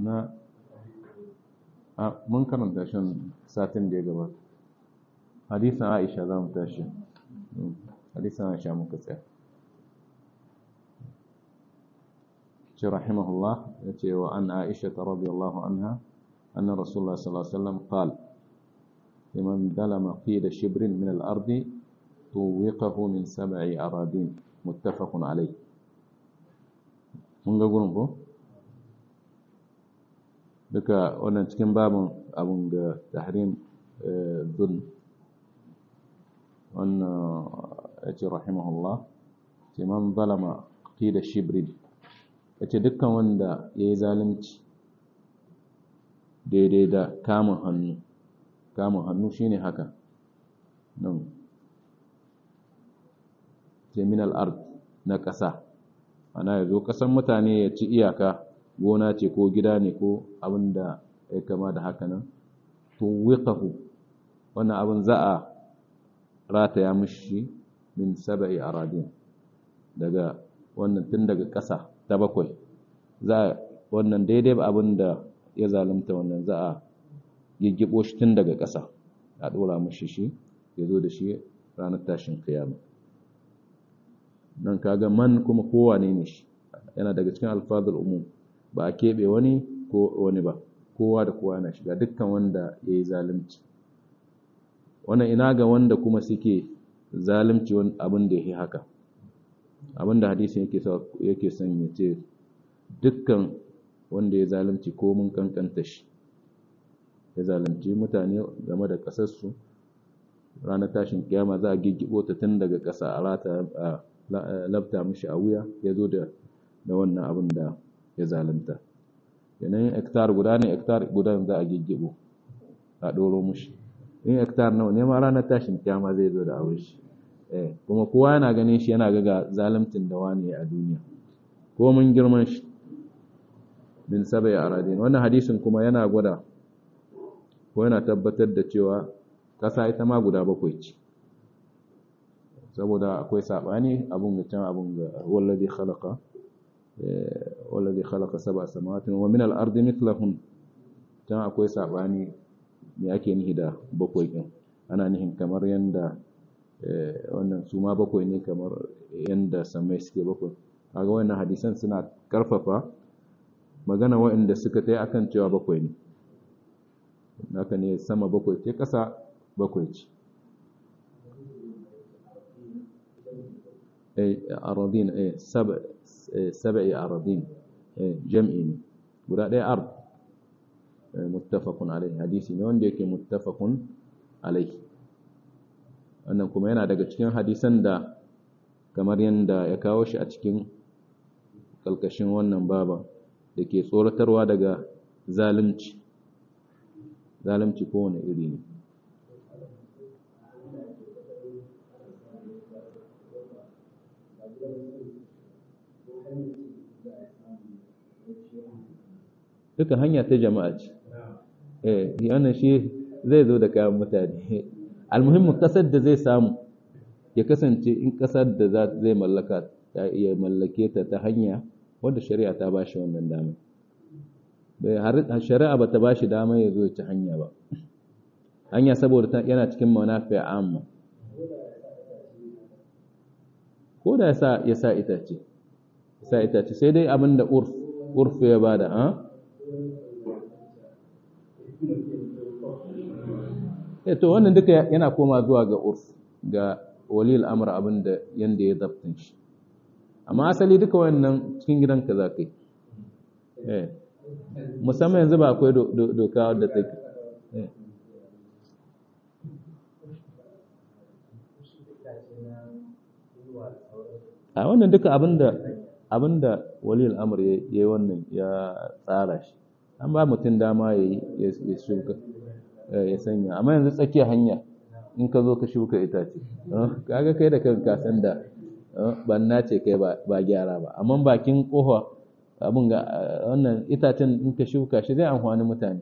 na a mun karanta shan satin da ya gabata hadisan aisha za mu tashi hadisan aisha muka tsaya ce rahimahullah ya ce wa an aisha ta radiyallahu anha anna rasulullah sallallahu alaihi wasallam qal liman dalama fi da shibrin min al-ardi tuwiqahu min sab'i aradin muttafaqun alayh mun ga gurin ko duka wannan cikin babin abun ga tahrim dhul wannan ya ce rahimahullah ce man zalama da shibrin ya ce dukkan wanda ya yi zalunci daidai da kamun hannu kamun hannu shine haka nan terminal art na ƙasa ana ya zo ƙasan mutane ya ci iyaka gona ce ko gida ne ko abin da ya kama da haka nan to wiqahu wannan abin za a rataya mishi min saba'i aradin daga wannan tun daga ƙasa ta bakwai za wannan daidai ba abin da ya zalunta wannan za a giggibo shi tun daga ƙasa a ɗora mishi shi ya zo da shi ranar tashin kiyama nan kaga man kuma kowane ne shi yana daga cikin alfazul umum ba a keɓe wani ko wani ba kowa da kowa yana shiga dukkan wanda ya yi zalunci wannan ina ga wanda kuma suke zalunci abin da ya yi haka abin da hadisin yake son ya ce dukkan wanda ya zalunci ko mun kankanta shi ya zalunci mutane game da ƙasarsu ranar tashin kiyama za a giggibo ta tun daga ƙasa a rata a labta mishi a wuya ya zo da wannan abin da ya zalunta yanayin hektar guda ne hektar guda za a giggibo a ɗoro mushi in hektar nawa ne ma ranar tashin kyama zai zo da abin shi kuma kowa yana ganin shi yana ga zalimtin da wani a duniya ko mun girman shi min sabai a radin wannan hadisin kuma yana gwada ko yana tabbatar da cewa ƙasa ita ma guda bakwai ce saboda akwai saɓani abun ga can abun ga wallazi khalaqa wallazi khalaqa sab'a samawati wa min al-ardi mithlahun can akwai saɓani me ake nihi da bakwai din ana nihin kamar yanda wannan su ma bakwai ne kamar yanda samai suke bakwai kaga wannan hadisan suna karfafa magana waɗanda suka tai akan cewa bakwai ne haka ne sama bakwai ce ƙasa bakwai ce aradin saba'i aradin jam'i ne guda ɗaya ard muttafaqun alaihi hadisi ne wanda yake muttafaqun alaihi wannan kuma yana daga cikin hadisan da kamar yadda ya kawo shi a cikin kalkashin wannan baba da ke tsoratarwa daga zalunci zalunci kowane iri ne duka hanya ta jama'a ce eh yana shi zai zo da kayan mutane almuhimmin kasar da zai samu ya kasance in kasar da zai mallaka ta iya mallake ta ta hanya wadda shari'a ta ba shi wannan dama shari'a ba ta ba shi dama ya zo ci hanya ba hanya saboda yana cikin manafi'a amma ko da ya sa itace sa itace sai dai abin da urf ya bada ha eh to wannan duka yana koma zuwa ga urf ga walil amr abin da yanda ya zabtin shi amma asali duka wannan cikin gidanka za ka yi eh musamman yanzu ba akwai doka wadda take a wannan duka abinda abinda walil amr ya yi wannan ya tsara shi an ba mutum dama ya yi shuka ya sanya amma yanzu tsakiyar hanya in ka zo ka shuka itace kaga kai da kanka san da banna ce kai ba gyara ba amma bakin kofa abin ga wannan itacen in ka shuka shi zai amfani mutane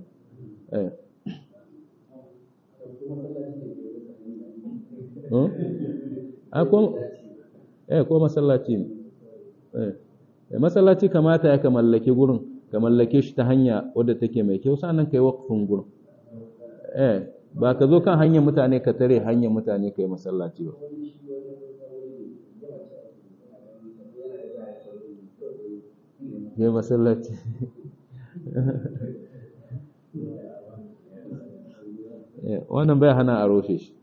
eh ko masallaci ne eh masallaci kamata ya ka mallaki gurin ka mallake shi ta hanya wadda take mai kyau sannan kai waqfin gurin eh ba ka zo kan hanyar mutane ka tare hanyar mutane ka yi masallaci ba ya masallaci wannan bai hana a roshe shi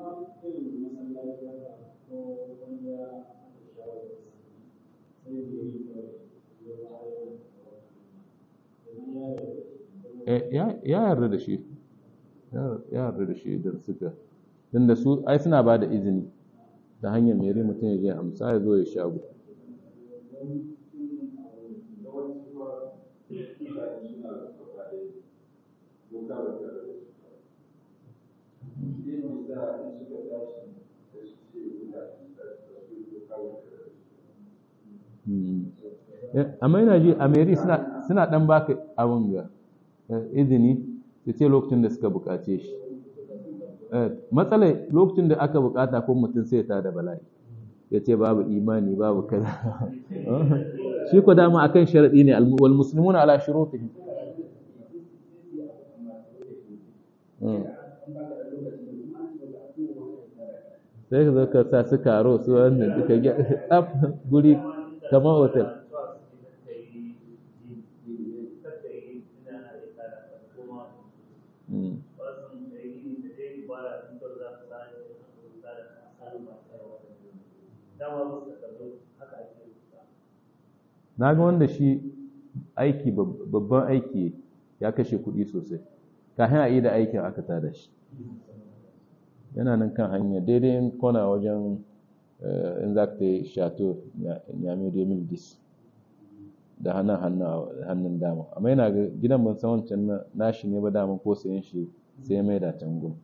ya yarda da shi ya yarda da shi idan suka tunda su ai suna ba da izini ta hanyar mere mutum ya je amsa ya zo ya shago amma yana ji a meri suna dan baka abin ga izini su ce lokacin da suka bukace shi matsalai lokacin da aka bukata ko mutum sai ta da bala'i ya ce babu imani babu kaza shi ko dama akan sharadi ne wal muslimuna ala shurutihim sai ka zo ka sa su karo su wannan duka tsaf guri kamar hotel na ga wanda shi aiki babban aiki ya kashe kuɗi sosai kafin a yi da aikin aka tada shi yana nan kan hanya daidai kona wajen in za ka yi shato nyame domin dis da hannun hannun dama amma yana ga gidan ban san wancan nashi ne ba dama ko sayan shi sai mai da can gum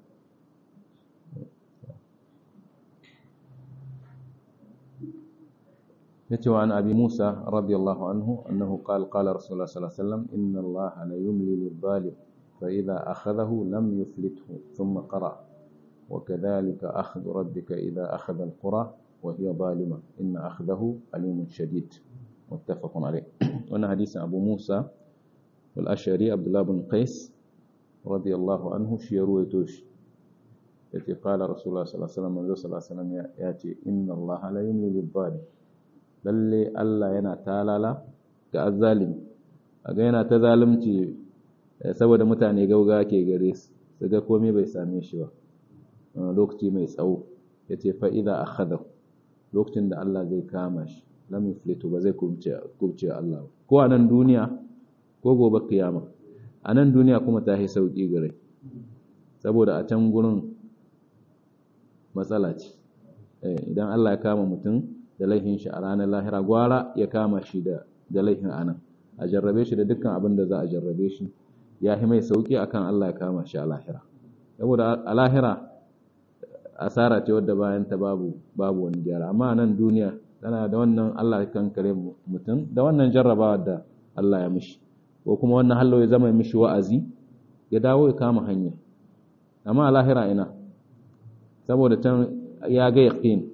yace wa an abi Musa radiyallahu anhu annahu qala qala rasulullah sallallahu alaihi wasallam inna Allah la yumli lil-zalim fa idha akhadhahu lam yuflithu thumma qara وكذلك أخذ ربك إذا أخذ القرى وهي ظالمة إن أخذه أليم شديد متفق عليه وأنا حديث أبو موسى والأشعري عبد الله بن قيس رضي الله عنه شيرو يتوش التي قال رسول الله صلى الله عليه وسلم منذ صلى الله عليه وسلم يأتي إن الله لا يملي للظالم للي ألا ينا تالالا كالظالم أغا ينا تظالمتي saboda mutane gauga ke gare su su ga komai bai same shi ba lokaci mai tsawo ya ce fa'iza a khadar lokacin da Allah zai kama shi lamin fleto ba zai kubce Allah ba ko a nan duniya ko gobe kiyama a nan duniya kuma ta yi sauƙi gare saboda a can gurin matsala ce idan Allah ya kama mutum da laifin shi a ranar lahira gwara ya kama shi da laifin a nan a jarrabe shi da dukkan abin da za a jarrabe shi ya yi mai sauƙi akan Allah ya kama shi a lahira saboda a lahira asara ce wadda bayan ta babu babu wani gyara amma nan duniya tana da wannan Allah kan kare mutum da wannan jarrabawa da Allah ya mishi ko kuma wannan hallo ya zama mishi wa'azi ya dawo ya kama hanya amma a lahira ina saboda can ya ga yaqin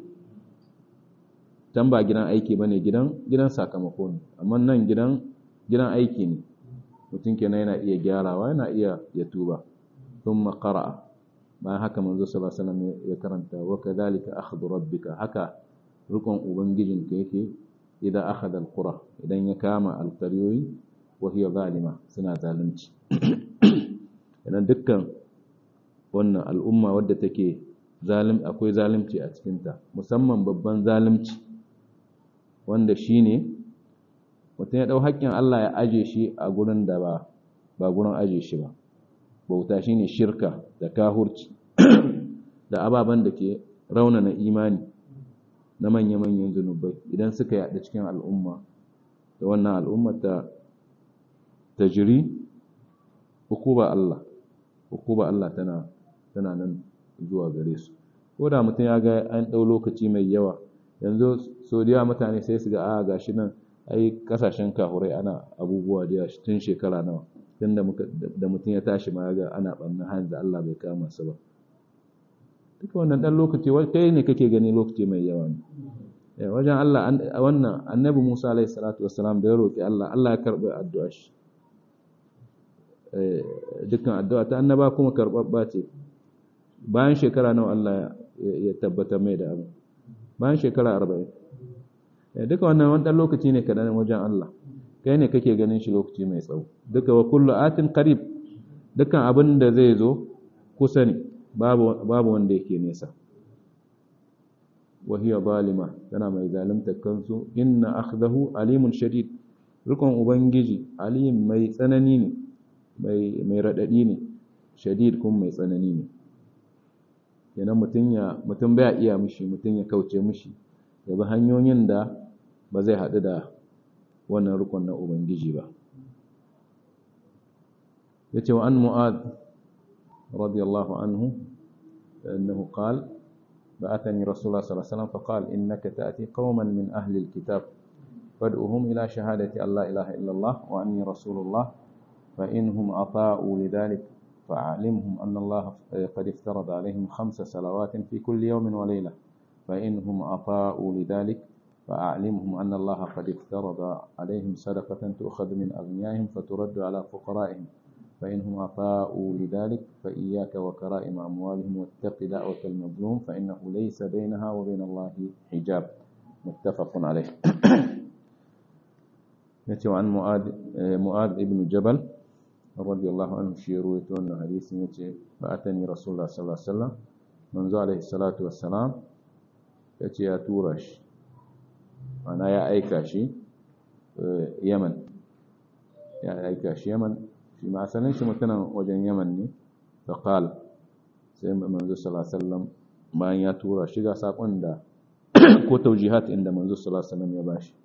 can ba gidan aiki bane gidan gidan sakamako ne amma nan gidan gidan aiki ne mutum kenan yana iya gyarawa yana iya ya tuba thumma qara'a bayan haka manzo sallallahu alaihi wasallam ya karanta wa kadhalika akhdhu rabbika haka rukun ubangijinka yake idan akhadha alqura idan ya kama alqaryoyi wa hiya zalima suna zalunci idan dukkan wannan al'umma wadda take zalim akwai zalunci a cikin ta musamman babban zalunci wanda shine mutum ya dau haƙƙin Allah ya aje shi a gurin da ba ba gurin aje shi ba bauta shine shirka da kahurci da ababen da ke raunana imani na manya-manyan zunubai idan suka yaɗa cikin al'umma da wannan al'umma ta ta jiri hukuba Allah hukuba Allah tana tana nan zuwa gare su ko da mutum ya ga an ɗau lokaci mai yawa yanzu so da mutane sai su ga a gashi nan ai kasashen kahurai ana abubuwa da tun shekara nawa tun da mutum ya tashi ma ga ana ɓanna hanyar da Allah bai kama su ba duka wannan ɗan lokaci kai ne kake gani lokaci mai yawa ne wajen Allah wannan annabi Musa alaihi salatu wassalam da ya roki Allah Allah ya karɓi addu'a shi dukkan addu'a ta annaba kuma karɓaɓɓa ce bayan shekara nawa Allah ya tabbata mai da abu bayan shekara arba'in duka wannan wani ɗan lokaci ne kaɗan wajen Allah kai ne kake ganin shi lokaci mai tsawo duka wa kullu atin qarib dukkan abin da zai zo kusa ne babu wanda yake nesa wa hiya zalima tana mai zalimta kansu inna akhdahu alimun shadid rukun ubangiji alim mai tsanani ne mai raɗaɗi ne shadid kuma mai tsanani ne kenan mutum ya mutum baya iya mishi mutum ya kauce mishi ya bi hanyoyin da ba zai haɗu da wannan rukun na ubangiji ba ya ce wa an mu'ad radiyallahu anhu annahu qal بعثني رسول الله صلى الله عليه وسلم فقال إنك تأتي قوما من أهل الكتاب فادعوهم إلى شهادة أن لا إله إلا الله وأني رسول الله فإنهم أطاعوا لذلك فأعلمهم أن الله قد افترض عليهم خمس صلوات في كل يوم وليلة فإنهم أطاعوا لذلك فأعلمهم أن الله قد افترض عليهم صدقة تؤخذ من أغنيائهم فترد على فقرائهم فإنهم أطاعوا لذلك فإياك وكرائم أموالهم واتق دعوة المظلوم فإنه ليس بينها وبين الله حجاب متفق عليه يتي عن معاذ معاذ ابن جبل رضي الله عنه شيرويت أن حديث يتي فأتني رسول الله صلى الله عليه وسلم منذ عليه الصلاة والسلام يتي يا تورش أنا يا أيكاشي يمن يا أيكاشي يمن في ما أسألنش متنا وجن يمن فقال سيما منذ صلى الله عليه وسلم ما يا تورش شيغا ساقون دا ko taujihat inda manzo sallallahu alaihi wasallam ya bashi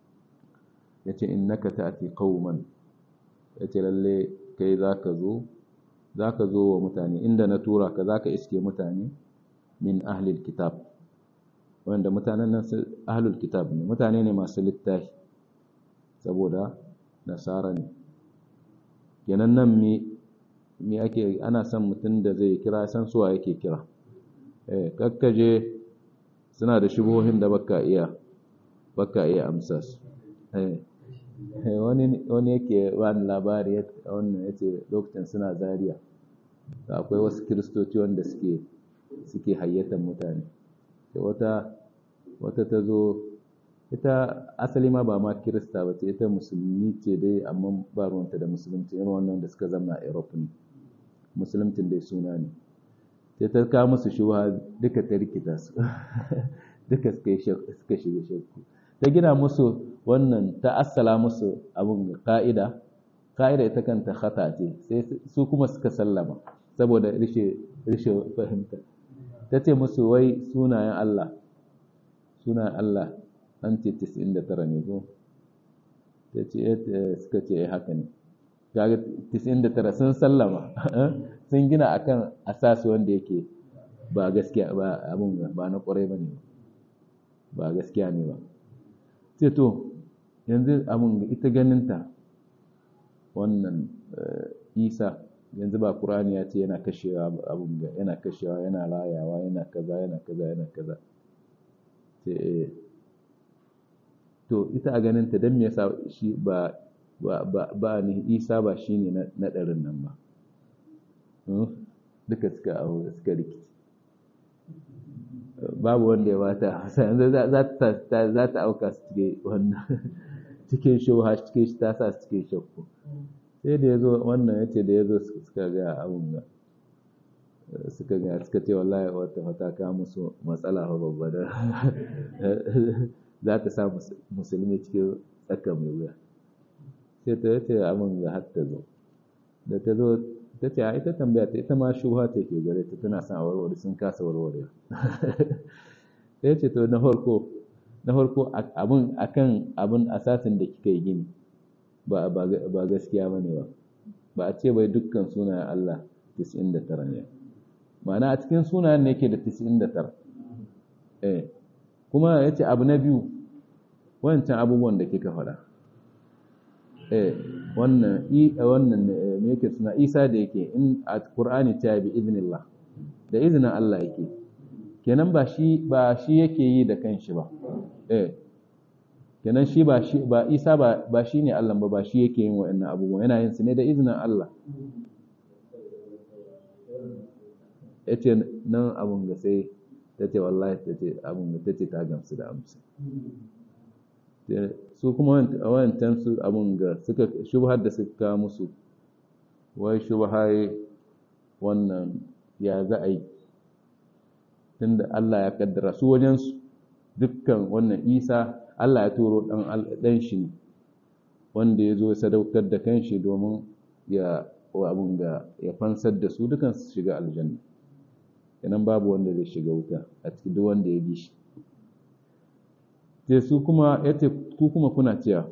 yace innaka ta'ti qauman yace lalle kai zaka zo zaka zo wa mutane inda na tura ka zaka iske mutane min ahlil kitab wanda mutanen nan ahlul kitab ne mutane ne masu littafi saboda nasara ne kenan nan me me ake ana son mutum da zai kira san suwa yake kira eh kakkaje suna da shubuhohin da baka iya baka iya amsa su eh wani wani yake wani labari wannan yace lokacin suna Zariya. akwai wasu kiristoci wanda suke suke hayyatan mutane sai wata wata ta zo ita asali ma ba ma kirista ba ce ita musulmi ce dai amma ba ruwanta da musulunci irin wannan da suka zama a Europe ne musulunci dai suna ne sai ta kawo musu shuha duka ta rikita su duka suka shiga shakku ta gina musu wannan ta assala musu abin ka'ida ka'ida ita kanta khata ce sai su kuma suka sallama saboda rishe fahimta ta ce musu wai sunayen Allah sunayen Allah an ce 99 ne ko ta ce suka ce haka ne kaga 99 sun sallama sun gina akan asasi wanda yake ba gaskiya ba abun ba na kwarai bane ba gaskiya ne ba ce to yanzu abun ita ganinta wannan isa yanzu ba qur'ani ya ce yana kashewa abun ga yana kashewa yana rayawa yana kaza yana kaza yana kaza ce to ita a ganinta dan me yasa shi ba ba ni isa ba shi ne na ɗarin nan ba duka suka aho suka rikici babu wanda ya bata hausa yanzu za ta auka su cike wannan cikin shauha cikin shi ta sa su cikin shakku sai da ya zo wannan ya ce da ya zo suka ga abun ga suka ga suka ce wallahi wata wata ka musu matsala babba da za ta sa musulmi cikin tsaka mai wuya sai ta yace abin ga har ta zo da ta zo ta ce a ita tambaya ta ita ma shubha ta ke gare ta tana son warware sun kasa warware sai ce to na farko na farko abin akan abin asasin da kika yi gini ba ba gaskiya bane ba ba a ce bai dukkan sunayen Allah 99 ne ma'ana a cikin sunayen ne yake da 99 eh kuma yace abu na biyu wancan abubuwan da kika faɗa eh wannan i wannan me yake suna Isa da yake in a Qur'ani ta bi idnillah da izinin Allah yake kenan ba shi ba shi yake yi da kanshi ba eh kenan shi ba shi ba Isa ba ba shine Allah ba ba shi yake yin wa'annan abubuwan yana yin su ne da izinin Allah yace nan abun ga sai tace wallahi tace abun ga tace ta gamsu da amsa su kuma wancan su abun ga suka shubhar da suka musu wai shubhai wannan ya za a yi tunda Allah ya kaddara su wajensu dukkan wannan isa Allah ya turo ɗan shi ne wanda ya zo sadaukar da kanshi domin ya abun da ya fansar da su dukan su shiga aljanna kenan babu wanda zai shiga wuta a cikin duk wanda ya bi shi sai su kuma ya ce ku kuma kuna cewa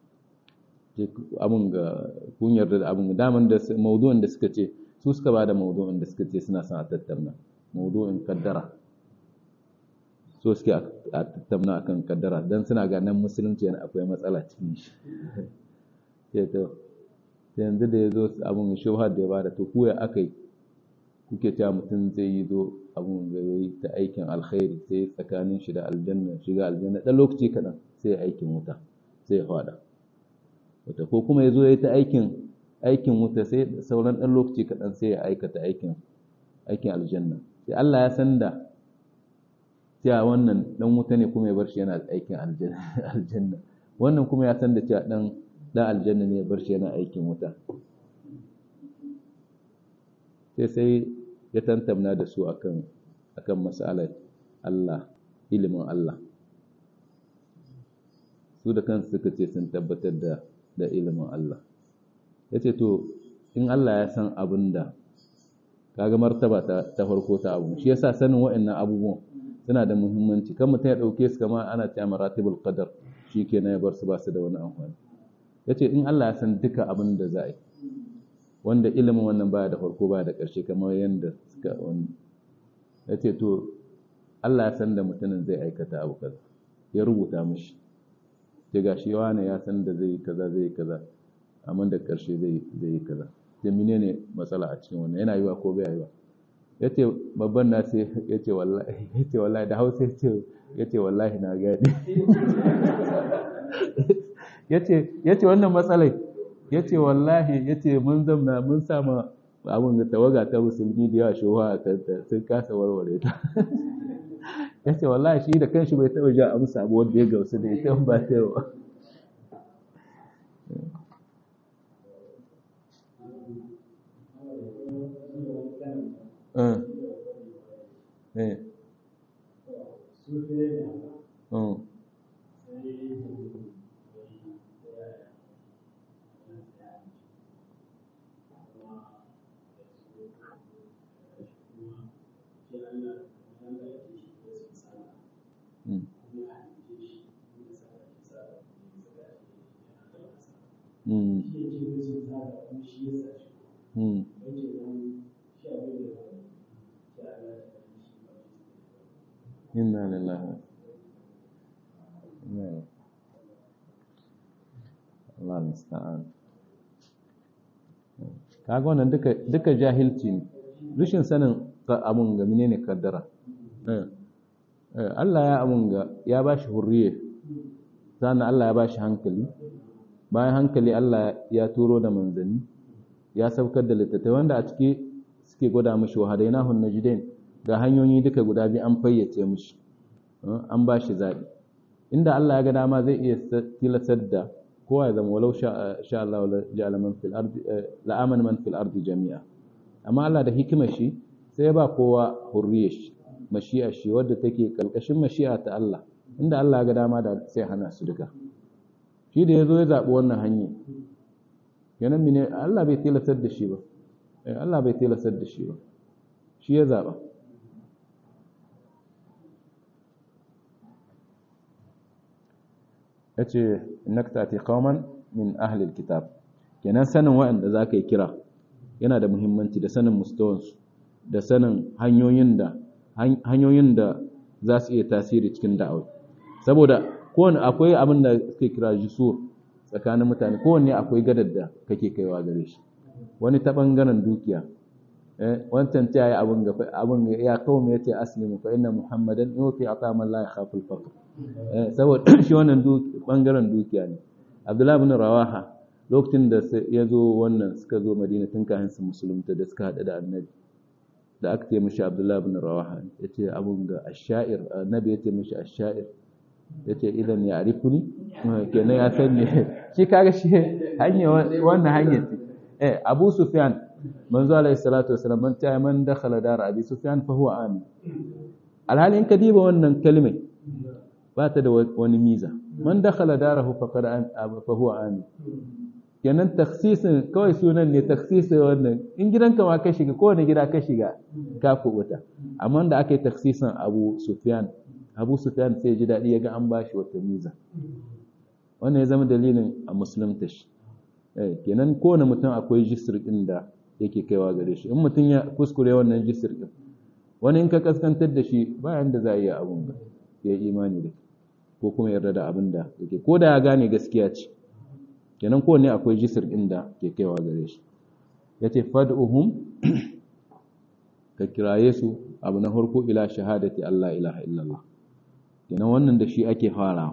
abun ga kun yarda da abun daman da maudu'in da suka ce su suka ba da maudu'in da suka ce suna son a tattauna maudu'in kaddara so suke a tattauna akan kaddara don suna ganin musulunci yana akwai matsala cikin shi sai to yanzu da ya zo abun shubha da ya bada to kuya aka yi kuke cewa mutum zai yi zo abun da ya yi ta aikin alkhairi sai tsakanin shi da aljanna shiga aljanna ɗan lokaci kaɗan sai aikin wuta sai ya faɗa wata ko kuma ya zo ya yi ta aikin aikin wuta sai sauran ɗan lokaci kaɗan sai ya aikata aikin aikin aljanna sai Allah ya san da cewa wannan ɗan wuta ne kuma ya bar shi yana aikin aljanna wannan kuma ya san da cewa ɗan ɗan aljanna ne ya bar shi yana aikin wuta sai sai ya tantamna da su akan akan mas'alar Allah ilimin Allah su da kansu suka ce sun tabbatar da da ilimin Allah yace to in Allah ya san abin da kaga martaba ta, ta farko ta abu shi yasa sanin wa'annan abubuwan suna da muhimmanci kan mutum ya dauke su kamar ana cewa maratibul qadar shikenan ya bar su ba su da wani amfani yace in Allah ya san duka abin da za a yi wanda ilimin wannan baya da farko baya da ƙarshe kamar yadda suka wani ya ce to Allah ya san da mutumin zai aikata abu kaza ya rubuta mishi ce ga shi wane ya san da zai yi kaza zai yi kaza amma da ƙarshe zai yi kaza da mine ne matsala a cikin wannan yana yiwa ko bai yiwa ya ce babban na sai ya ce wallahi ya ce wallahi da hausa ya ce ya ce wallahi na gadi ya ce wannan matsalai ya ce wallahi ya ce mun zamna mun sama abin da tawaga ta musulmi da yawa shuwa a kanta sun kasa warware ta ya ce wallahi shi da kanshi bai taɓa ja amsa abu wanda ya gausu da ita ba ta yawa inna lillahi Allah musta'an kaga wannan duka duka jahilci ne rashin sanin abun ga menene kaddara Allah ya abun ga ya bashi hurriye sannan Allah ya bashi hankali bayan hankali Allah ya turo da manzanni ya saukar da littattafai wanda a ciki suke gwada mishi wa hadainahu najdain ga hanyoyi duka guda biyu an fayyace mishi an ba shi zaɓi inda Allah ya ga dama zai iya tilasar da kowa ya zama walau sha Allah ja'ala man fil ardi la'amana man fil ardi jami'a amma Allah da hikimar shi sai ya ba kowa hurriyar shi mashi'a shi wadda take kalkashin mashi'a ta Allah inda Allah ya ga dama da sai hana su duka shi da yazo ya zaɓi wannan hanya kenan mene Allah bai tilasar da shi ba Allah bai tilasar da shi ba shi ya zaɓa ya ce naktati qauman min ahli alkitab kenan sanin waɗanda za ka yi kira yana da muhimmanci da sanin mustawansu da sanin hanyoyin da hanyoyin da za su iya tasiri cikin da'awa saboda kowane akwai abin da suke kira jisur tsakanin mutane kowanne akwai gadar da kake kaiwa gare shi wani ta ɓangaren dukiya wancan ta yi abin ga abin ya kawo mai yace aslimu fa inna muhammadan yuti atama la yakhafu al-faqr saboda shi wannan bangaren dukiya ne abdullahi ibn rawaha lokacin da ya zo wannan suka zo madina tun kafin su musulunta da suka hada da annabi da aka ce mishi abdullahi ibn rawaha yace abun ga ash-sha'ir annabi yace mishi ash-sha'ir yace idan ya arifuni kenan ya san ne shi kaga shi hanya wannan hanya ce eh abu sufyan manzo alayhi salatu wasallam man ta man dakhala dar abi sufyan fa huwa amin alhali in ka diba wannan kalmai ba ta da wani miza man dakhala darahu faqad fa huwa amin kenan taksisin kawai sunan ne taksisin wannan in gidanka ma ka shiga kowane gida ka shiga ka kubuta amma da aka yi taksisin abu sufyan abu sufyan sai ji daɗi ya ga an bashi wata miza wannan ya zama dalilin a musulunta shi kenan kowane mutum akwai jisir ɗin da yake kaiwa gare shi in mutum ya kuskure wannan jisir ɗin wani in ka kaskantar da shi bayan da za a iya abun ga ya imani da ko kuma yarda da abin da yake ko da ya gane gaskiya ce kenan kowane akwai jisir ɗin da ke kaiwa gare shi ya ce fad'uhum ka kiraye su abu na farko ila shahadati Allah ilaha illallah kenan wannan da shi ake farawa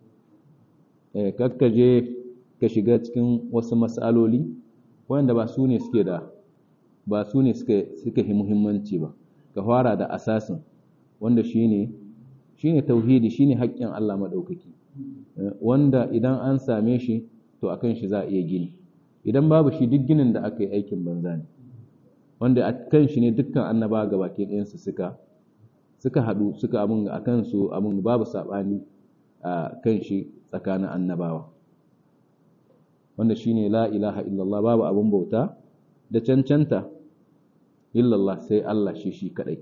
eh kakkaje ka shiga cikin wasu mas'aloli wanda ba su ne suke da ba su ne suka suka yi muhimmanci ba ka fara da asasin wanda shine shine tauhidi shine haƙƙin Allah madaukaki wanda idan an same shi to akan shi za a iya gini idan babu shi duk ginin da aka yi aikin banza ne wanda a kan shi ne dukkan annaba ga baki ɗayansu suka suka haɗu suka abin a kansu abin babu saɓani a kan shi tsakanin annabawa wanda shi ne la ilaha illallah babu abin bauta da cancanta illallah sai Allah shi shi kaɗai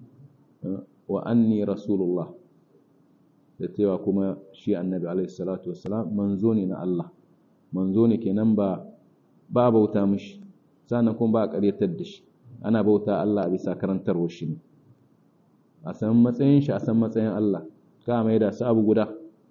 wa anni rasulullah da cewa kuma shi annabi alaihi salatu wassalam manzo ne na Allah manzo ne kenan ba ba bauta mishi sannan kuma ba a ƙaryatar da shi ana bauta Allah a bisa karantarwar shi ne a san matsayin shi a san matsayin Allah ka mai da su abu guda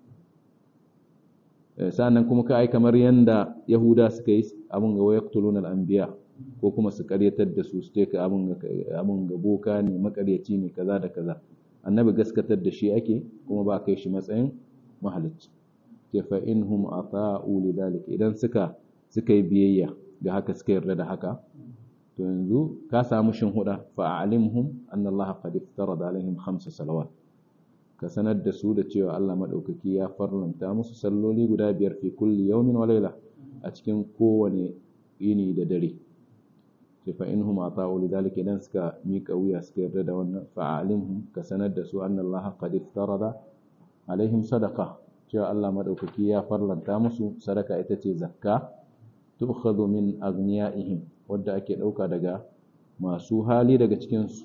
sannan kuma ka ai kamar yanda yahuda suka yi abin ga wayaqtuluna al-anbiya ko kuma su ƙaryatar da su su ce ka abin ga abin ga boka ne makaryaci ne kaza da kaza annabi gaskatar da shi ake kuma ba kai shi matsayin mahalicci ke fa inhum ata'u lidalik idan suka suka yi biyayya ga haka suka yarda da haka to yanzu ka samu shin huda fa a'limhum anna Allah qad iftarada alaihim khamsa salawat ka sanar da su da cewa Allah madaukaki ya farlanta musu salloli guda biyar fi kulli yawmin wa layla a cikin kowane yini da dare sai fa inhum ata'u lidhalika idan suka mika wuya suka yarda da wannan fa a'limhum ka sanar da su anna Allah qad iftarada alaihim sadaqa cewa Allah madaukaki ya farlanta musu sadaka ita ce zakka tu'khadhu min aghniyaihim wadda ake dauka daga masu hali daga cikin su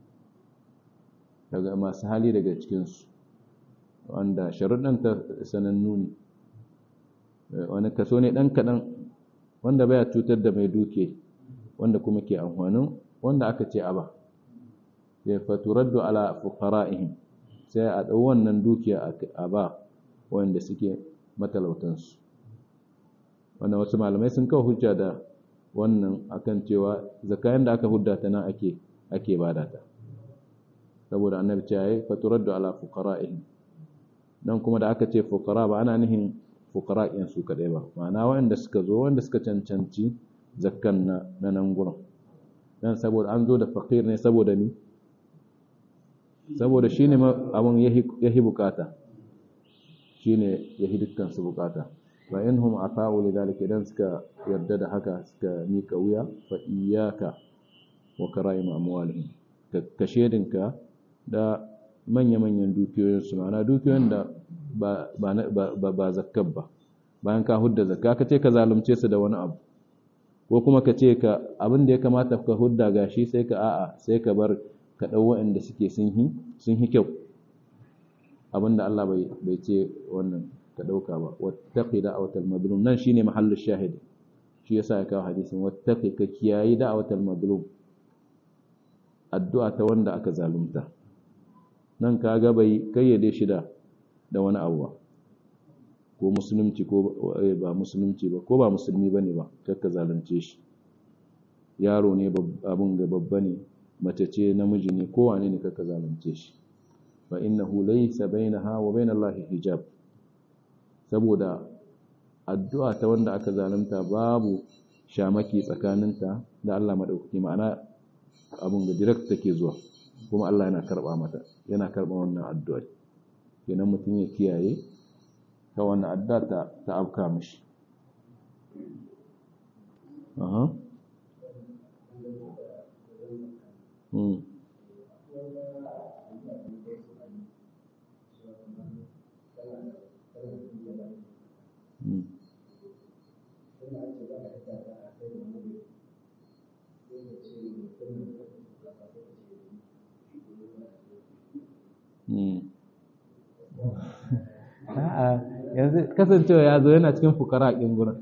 daga masu hali daga cikin su wanda sharuɗan ta sanannu ne wani kaso ne dan kadan wanda baya cutar da mai duke wanda kuma ke amfanin wanda aka ce aba ya faturaddu ala fuqara'ihim sai a dau wannan dukiya a ba wanda suke matalautansu wannan wasu malamai sun kawo hujja da wannan akan cewa zakayen da aka hudda ta nan ake ake bada ta saboda annabi ce yayi faturaddu ala fuqara'ihim dan kuma da aka ce fuqara ba ana nihin fuqara'in su kadai ba ma'ana wanda suka zo wanda suka cancanci zakkan na na nan gurin dan saboda an zo da faqir ne saboda ni saboda shine abun yahi bukata shine yahi dukkan su bukata fa inhum ata'u lidhalika idan suka yarda da haka suka mika wuya fa iyyaka wa karaim amwalihim ka shedinka da manya-manyan dukiyoyin su ma'ana dukiyoyin da ba ba ba ba zakkab ba bayan ka hudda zakka ka ce ka zalunce su da wani abu ko kuma ka ce ka abin da ya kamata ka hudda gashi sai ka a'a sai ka bar ka dau waɗanda suke sun hi sun hi kyau abinda Allah bai bai ce wannan ka dauka ba wattaqi da'watal madlum nan shine mahallu shahid shi yasa ya kawo hadisin wattaqi ka kiyayi da'watal madlum addu'a ta wanda aka zalunta nan kaga bai kayyade shi da da wani abu ba ko musulunci ko ba musulunci ba ko ba musulmi bane ba kakka zalunce shi yaro ne abun ga babba ne mace ce namiji ne kowane ne kaka zalunce shi fa innahu laysa bainaha wa bainallahi hijab saboda addu'a ta wanda aka zalunta babu shamaki tsakaninta da Allah madaukaki ma'ana abun ga direct take zuwa kuma Allah yana karba mata yana karba wannan addu'a kenan mutum ya kiyaye ta wannan addu'a ta ta afka mishi aha hmm hmm A'a, yanzu kasancewa ya zo yana cikin fukara ɗin gurin.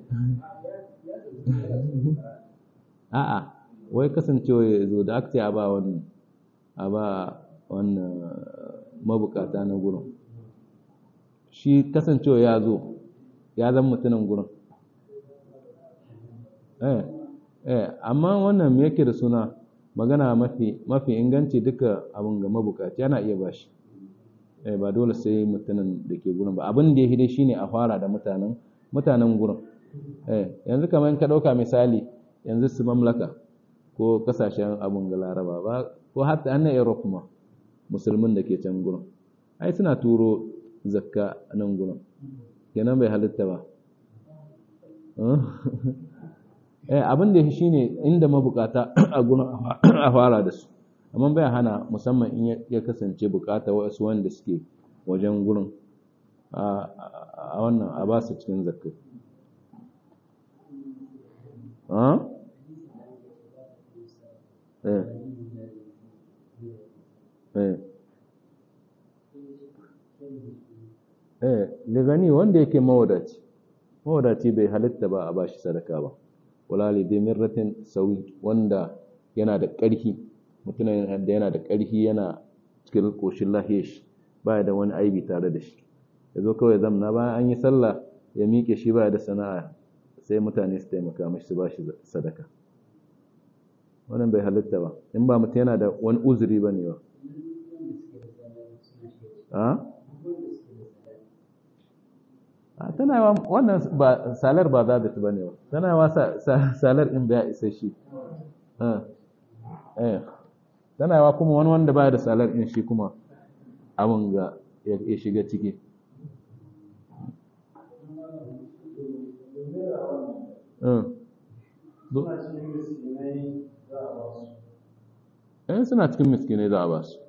A'a, wai kasancewa ya zo da aka ce a ba wannan, a ba wannan mabukata na gurin. Shi kasancewa ya zo, ya zan mutumin gurin. Eh, eh, amma wannan me yake da suna magana mafi, mafi inganci duka abin ga mabukaci yana iya ba shi. eh ba dole sai mutanen da ke gurin ba abin da ya hide shine a fara da mutanen mutanen gurin eh yanzu kamar ka dauka misali yanzu su mamlaka ko kasashen abun ga laraba ba ko hatta an Europe ma musulmin da ke can gurin ai suna turo zakka nan gurin kenan bai halitta ba eh abin da shine inda mabukata a gurin a fara da su amma bai hana musamman in ya kasance bukata wasu wanda suke wajen gurin a wannan a ba su cikin zakka eh eh eh ligani wanda yake mawadaci mawadaci bai halitta ba a bashi sadaka ba wala lidai mirratin sawi wanda yana da ƙarfi mutumin da yana da ƙarfi yana cikin ƙoshin lahiyar shi baya da wani aibi tare da shi ya zo kawai zamna bayan an yi sallah ya miƙe shi baya da sana'a sai mutane su taimaka mashi su ba shi sadaka wannan bai halitta ba in ba mutum yana da wani uzuri ba ne ba a tana yawa wannan ba salar ba za ba ne ba tana yawa salar in ba ya isa shi tana yawa kuma wani wanda baya da salar in shi kuma abin ga ya shiga ciki in suna cikin miskinai za a ba su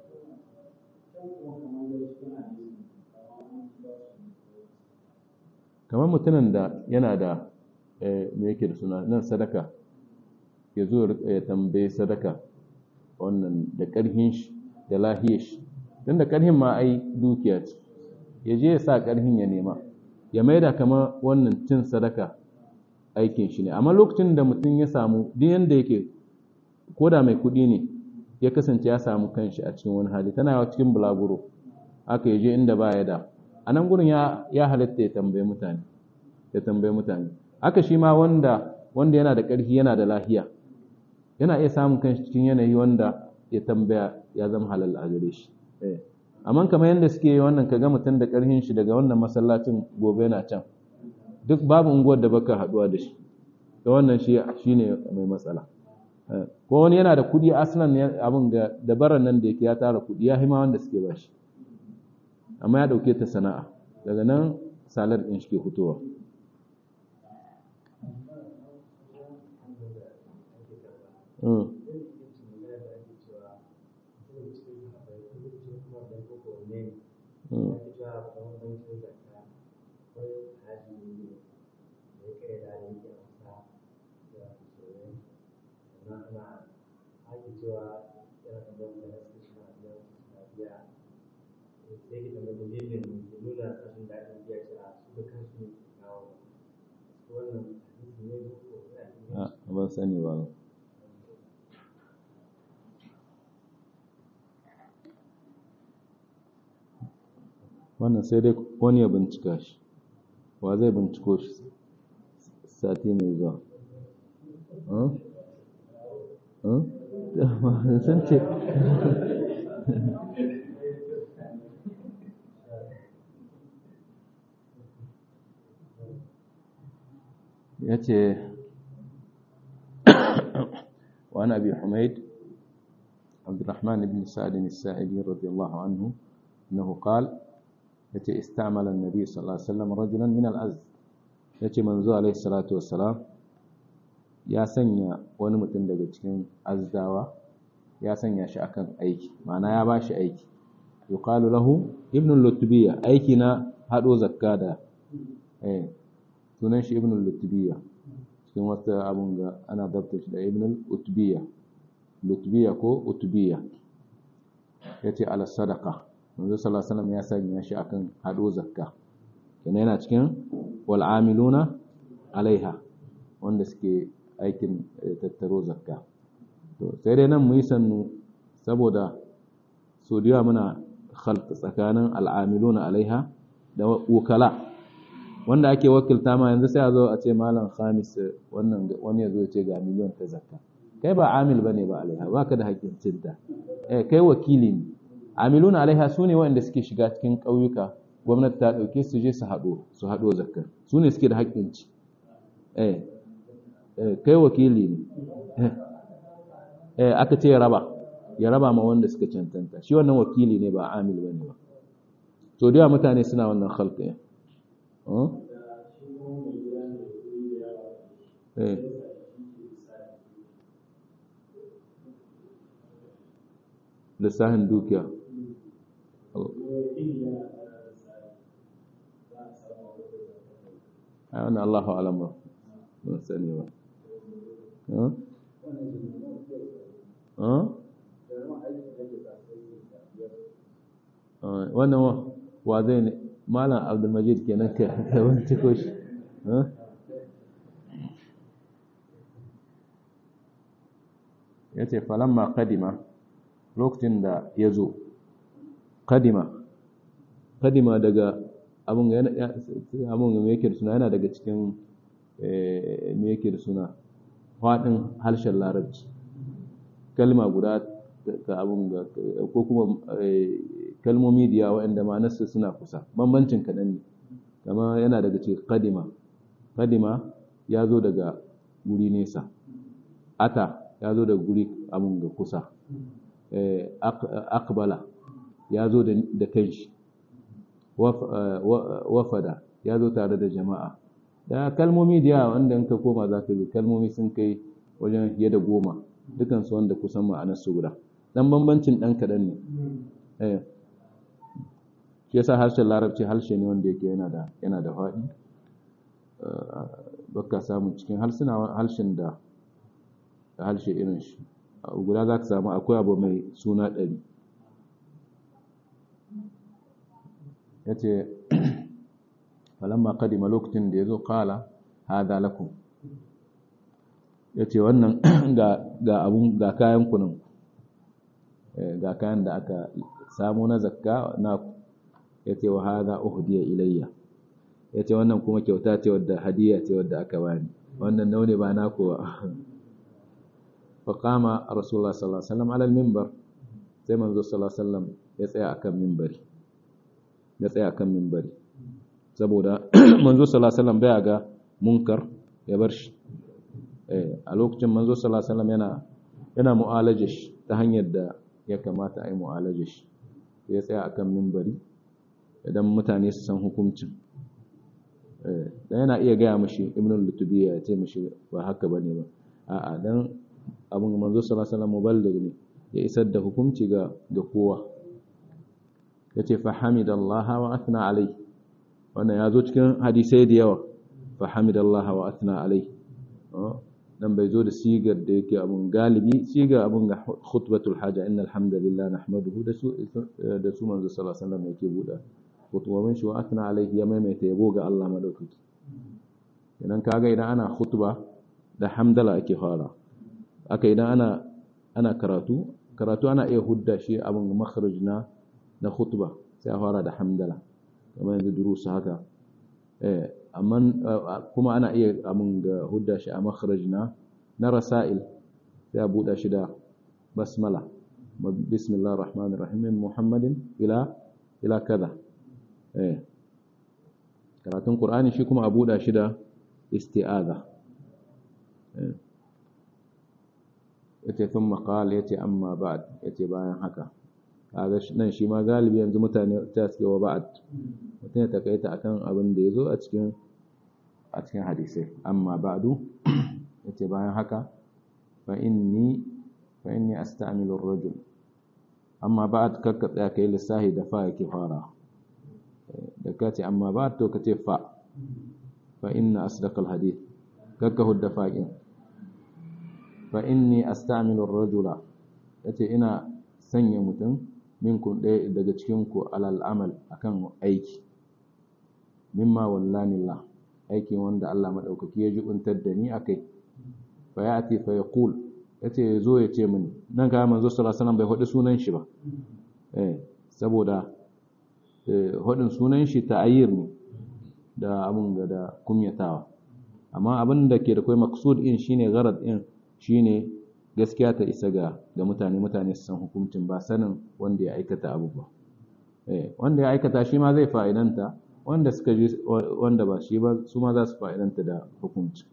kamar mutumin da yana da me yake da suna nan sadaka ya zo ya tambaye sadaka wannan da ƙarhin shi da lahiyar shi don da ƙarhin ma ai dukiya ce ya je ya sa ƙarhin ya nema ya maida kamar wannan cin sadaka aikin shi ne amma lokacin da mutum ya samu duk yanda yake ko da mai kuɗi ne ya kasance ya samu kanshi a cikin wani hali tana yawa cikin bulaguro aka ya je inda ba ya da a nan gurin ya halitta ya tambaye mutane ya tambaye mutane aka shi ma wanda wanda yana da ƙarfi yana da lahiya yana iya samun kanshi cikin yanayi wanda ya tambaya ya zama halal a gare shi amma kamar yadda suke yi wannan kaga mutum da ƙarfin shi daga wannan masallacin gobe yana can duk babu unguwar da baka haɗuwa da shi da wannan shi shine mai matsala ko wani yana da kuɗi aslan abin ga dabarar nan da yake ya tara kuɗi ya hima wanda suke bashi amma ya ɗauke ta sana'a daga nan salar ɗin shi ke fitowa ban sani ba wannan sai dai wani ya bincika shi wa zai binciko shi sati mai zuwa sun ce ya ce وعن أبي حميد عبد الرحمن بن سعد الساعدي رضي الله عنه أنه قال يتي استعمل النبي صلى الله عليه وسلم رجلا من الأزد يتي منذ عليه الصلاة والسلام ya sanya wani mutum daga cikin azdawa ya sanya shi akan aiki ma'ana ya ba shi aiki yuqalu lahu ibn lutbiya aiki na hado zakka da eh sunan shi ibn lutbiya cikin wata abun ga ana dabta shi da ibn lutbiya lutbiya ko utbiya yace ala sadaqa manzo sallallahu alaihi wasallam ya sanya shi akan hado zakka kenan yana cikin wal amiluna alaiha wanda suke aikin tattaro zakka to sai dai nan mu yi sannu saboda so da muna khalq tsakanin al'amiluna alaiha da wukala wanda ake wakilta ma yanzu sai a zo a ce malam khamis wannan wani ya zo ya ce ga miliyon ta zakka kai ba amil bane ba alaiha baka da haƙƙin cinta eh kai wakili ne amiluna alaiha su ne waɗanda suke shiga cikin ƙauyuka gwamnati ta ɗauke su je su haɗo su haɗo zakka su ne suke da haƙƙin ci eh kai wakili ne eh aka ce ya raba ya raba ma wanda suka cancanta shi wannan wakili ne ba amil bane ba to da mutane suna wannan khalqi eh lissahin dukiya a wani Allahu alam ba ban sani ba wannan wa zai ne malam abdulmajid kenan ka binciko shi ya ce falamma kadima lokacin da ya zo kadima kadima daga abin ga yake da suna yana daga cikin me yake da suna faɗin harshen larabci kalma guda ka abin ga ko kuma kalmomi da yawa waɗanda ma'anarsu suna kusa bambancin kaɗan ne kama yana daga ce kadima kadima ya zo daga guri nesa ata ya zo daga guri abin ga kusa akbala ya zo da kanshi wafada ya zo tare da jama'a da kalmomi da yawa wanda in ka koma za ka ga kalmomi sun kai wajen fiye da goma dukansu wanda kusan ma'anar su guda dan bambancin dan kaɗan ne shi yasa harshen larabci harshe ne wanda yake yana da yana da faɗi baka samu cikin harsuna harshen da da harshe irin shi guda za ka samu akwai abu mai suna ɗari ya ce falamma kadima lokacin da ya zo kala hada lakum ya ce wannan ga abun ga kayan kunan ga kayan da aka samu na zakka na ya ce wa hada uhdiya ilayya ya ce wannan kuma kyauta ce wadda hadiya ce wadda aka bani wannan naune ba na kowa faƙama rasulullah sallallahu alaihi wasallam alal mimbar sai manzo sallallahu alaihi wasallam ya tsaya akan mimbari ya tsaya akan mimbari saboda manzo sallallahu alaihi wasallam baya ga munkar ya bar shi a lokacin manzo sallallahu alaihi wasallam yana yana mu'alaje shi ta hanyar da ya kamata a yi mu'alaje shi ya tsaya akan mimbari idan mutane su san hukuncin dan yana iya gaya mashi ibnul lutubiya ya ce mashi ba haka bane ba a'a dan abin manzo sallallahu alaihi wasallam muballigh ne ya isar da hukunci ga ga kowa yace fa hamidallaha wa athna alai wannan yazo cikin hadisai da yawa fa hamidallaha wa athna alai dan bai zo da sigar da yake abun galibi sigar abun ga khutbatul haja innal hamdalillah nahmaduhu da su da su manzo sallallahu alaihi wasallam yake buda khutbobin shi wa athna alai ya maimaita yabo ga Allah madaukaki idan kaga idan ana khutba da hamdala ake fara aka idan ana ana karatu karatu ana iya hudda shi abin makharaj na na khutba sai a fara da hamdala kamar yanzu durusu haka eh amma kuma ana iya abin ga hudda shi a makharaj na na rasail sai a buɗa shi da basmala bismillahir rahmanir rahim min muhammadin ila ila kaza eh karatun qur'ani shi kuma a buɗa shi da isti'aza eh yace thumma qala yace amma ba'd yace bayan haka kaga nan shi ma galibi yanzu mutane ta suke wa ba'd mutum ya takaita akan abin da yazo a cikin a cikin hadisai amma ba'du yace bayan haka fa inni fa inni asta'milu ar-rajul amma ba'd kakka tsaya kai lissahi da fa yake fara da kace amma ba'd to kace fa fa inna asdaqal hadith kakka hudda fa'in fa inni asta'milu ar-rajula yace ina sanya mutum minkum ɗaya daga cikin ku alal amal akan aiki mimma wallanillah aikin wanda Allah madaukaki ya jubuntar da ni akai fa yati fa yaqul yace yazo ya ce mini nan ga manzo sallallahu alaihi wasallam bai hodi sunan shi ba eh saboda hodin sunan shi ta'ayyir ne da abun ga da kumyatawa amma abin da ke da kai maksud in shine gharad in shine gaskiya ta isa ga ga mutane mutane su san hukuncin ba sanin wanda ya aikata abu ba eh wanda ya aikata shi ma zai fa'idanta wanda suka ji wanda ba shi ba su ma za su fa'idanta da hukunci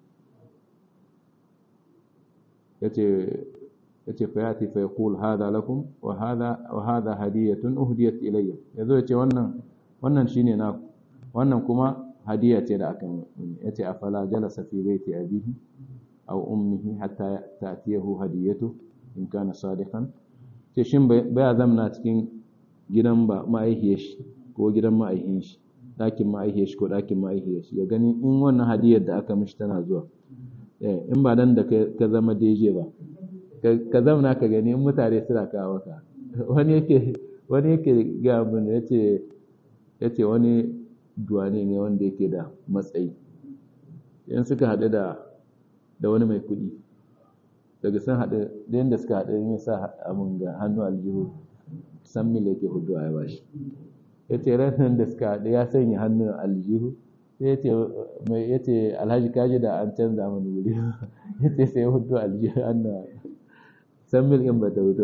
yace yace fa yati fa yaqul hadha lakum wa hadha wa hadha hadiyatun uhdiyat ilayya yazo yace wannan wannan shine na wannan kuma hadiya ce da aka yace afala jalasa fi baiti abihi aw ummihi hatta ta'tiyahu hadiyatu in kana sadiqan ce shin baya zamna cikin gidan ba ma'aihiyar shi ko gidan ma'aihin shi ɗakin ma'aihiyar shi ko ɗakin ma'aihiyar shi ya gani in wannan hadiyar da aka mishi tana zuwa in ba dan da ka zama deje ba ka zamna ka gani in mutane suna kawo ka wani yake wani yake ga mun yace yace wani duwane ne wanda yake da matsayi in suka haɗu da da wani mai kuɗi daga sun haɗu da yadda suka haɗu ya sa abin ga hannu aljihu san mil yake hudu a yawa shi ya ce ranar da suka haɗu ya sanya hannun aljihu sai ya ce mai ya ce alhaji kaji da an canza mana wuri ya ce sai hudu aljihu an san mil in ba ta hudu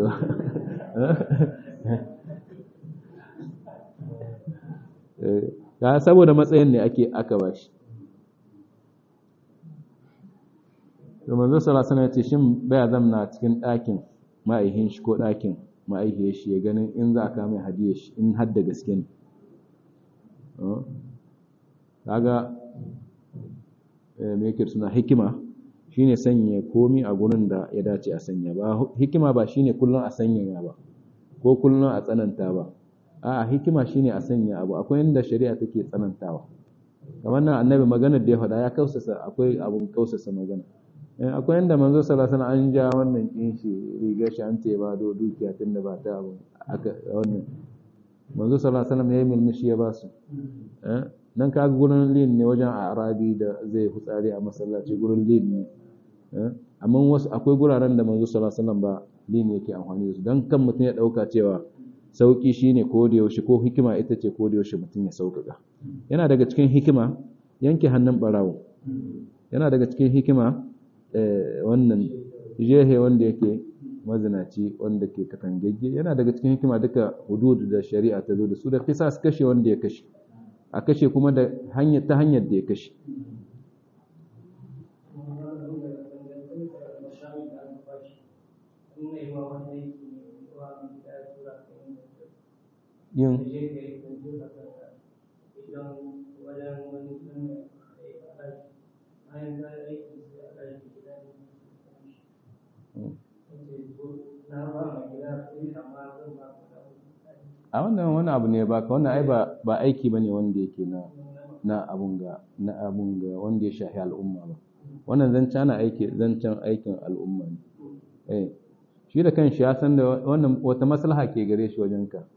ba saboda matsayin ne ake aka ba shi to manzo sallallahu alaihi wasallam ya ce shin baya zamna cikin ɗakin ma'aihin shi ko ɗakin ma'aihiyar shi ya ganin in za ka mai hadiyar shi in har da gaske ne kaga me yake suna hikima shine sanya komi a gurin da ya dace a sanya ba hikima ba shine kullun a sanya ba ko kullun a tsananta ba a'a hikima shine a sanya abu akwai inda shari'a take tsanantawa kamar nan annabi maganar da ya faɗa ya kausasa akwai abun kausasa magana akwai inda manzo sallallahu alaihi wasallam an ja wannan kin shi riga shi an ce ba do dukiya tunda ba ta abun aka wannan manzo sallallahu alaihi wasallam ya yi mulmushi ya ba su nan kaga gurin lin ne wajen arabi da zai hutsari a masallaci gurin lin ne amma wasu akwai guraren da manzo sallallahu alaihi wasallam ba lin yake amfani da su dan kan mutum ya dauka cewa sauki shine ko da yaushe ko hikima ita ce ko da yaushe mutum ya sauƙaƙa yana daga cikin hikima yanke hannun barawo yana daga cikin hikima wannan jehe wanda yake mazinaci wanda ke katangagge yana daga cikin hikima duka hudud da shari'a ta zo da su da qisas kashe wanda ya kashe a kashe kuma da hanyar ta hanyar da ya kashe yin a wannan wani abu ne baka wannan ai ba ba aiki bane wanda yake na na abun ga na abun ga wanda ya shafi al'umma ba wannan zancen ana aiki zancen aikin al'umma ne eh shi da kanshi ya san da wannan wata maslaha ke gare shi wajen ka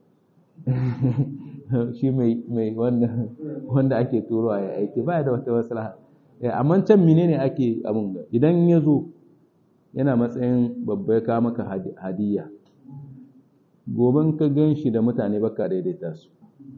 shi mai mai wannan wanda ake turowa ya aiki ba da wata maslaha amma can menene ake abun ga idan ya zo yana matsayin babba ya kawo maka hadiyya goben ka gan shi da mutane baka daidaita su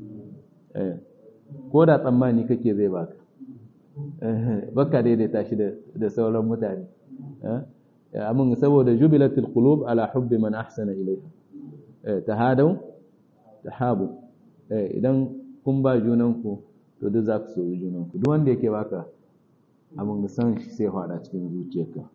ko da tsammani kake zai baka baka daidaita shi da sauran mutane amin saboda jubilatul qulub ala hubbi man ahsana ilayha tahadu tahabu idan kun ba junanku to duk za ku so junanku duk wanda yake baka abin san shi sai fada cikin zuciyarka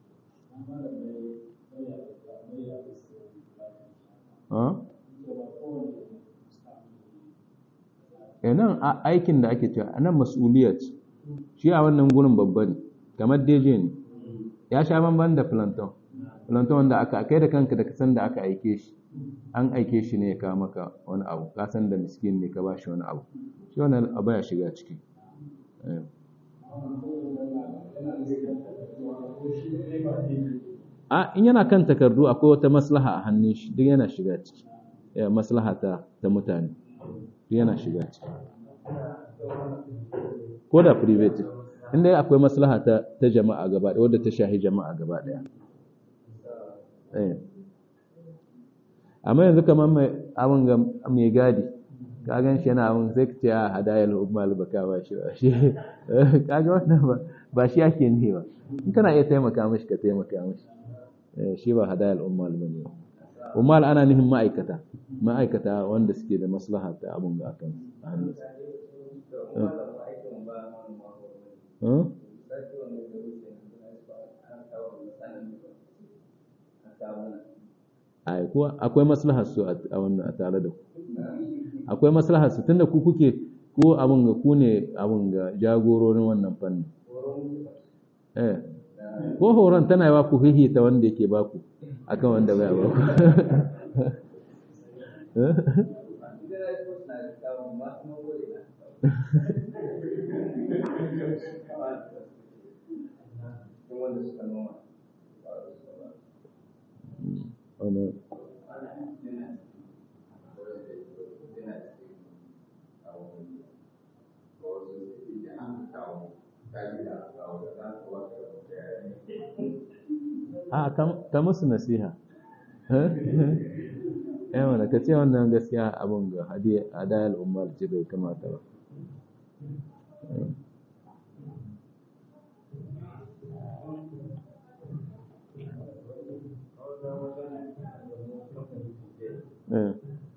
nan aikin da ake cewa nan mas'uliyat shi a wannan gurin babba ne kamar deje ne ya sha banban da planton planton wanda aka kai da kanka da kasan da aka aike shi an aike shi ne ya kawo maka wani abu ka san da miskin ne ka ba shi wani abu shi wannan abu ya shiga ciki a in yana kan takardu akwai wata maslaha a hannun shi duk yana shiga ciki maslaha ta ta mutane duk yana shiga ciki ko da private inda akwai maslaha ta ta jama'a gaba ɗaya wadda ta shahi jama'a gaba ɗaya eh amma yanzu kamar mai abin ga mai gadi ka gan shi yana abin sai ka ce a hadayar umar baka ba shi ba shi kaga wannan ba ba shi ake ne ba in kana iya taimaka mishi ka taimaka mishi shi ba hadayar umar ba ne umar ana nihin ma'aikata ma'aikata wanda suke da maslaha ta abin ga akan hannun akwai maslahar su a wannan a tare da ku akwai maslahar su tunda ku kuke ko abin ga ku ne abin ga jagororin wannan fanni eh ko horon tana yawa ku hihita wanda yake baku akan wanda bai ba ku wani a ta musu nasiha eh mana ka ce wannan gaskiya abin ga hadayar umar ce bai kamata ba eh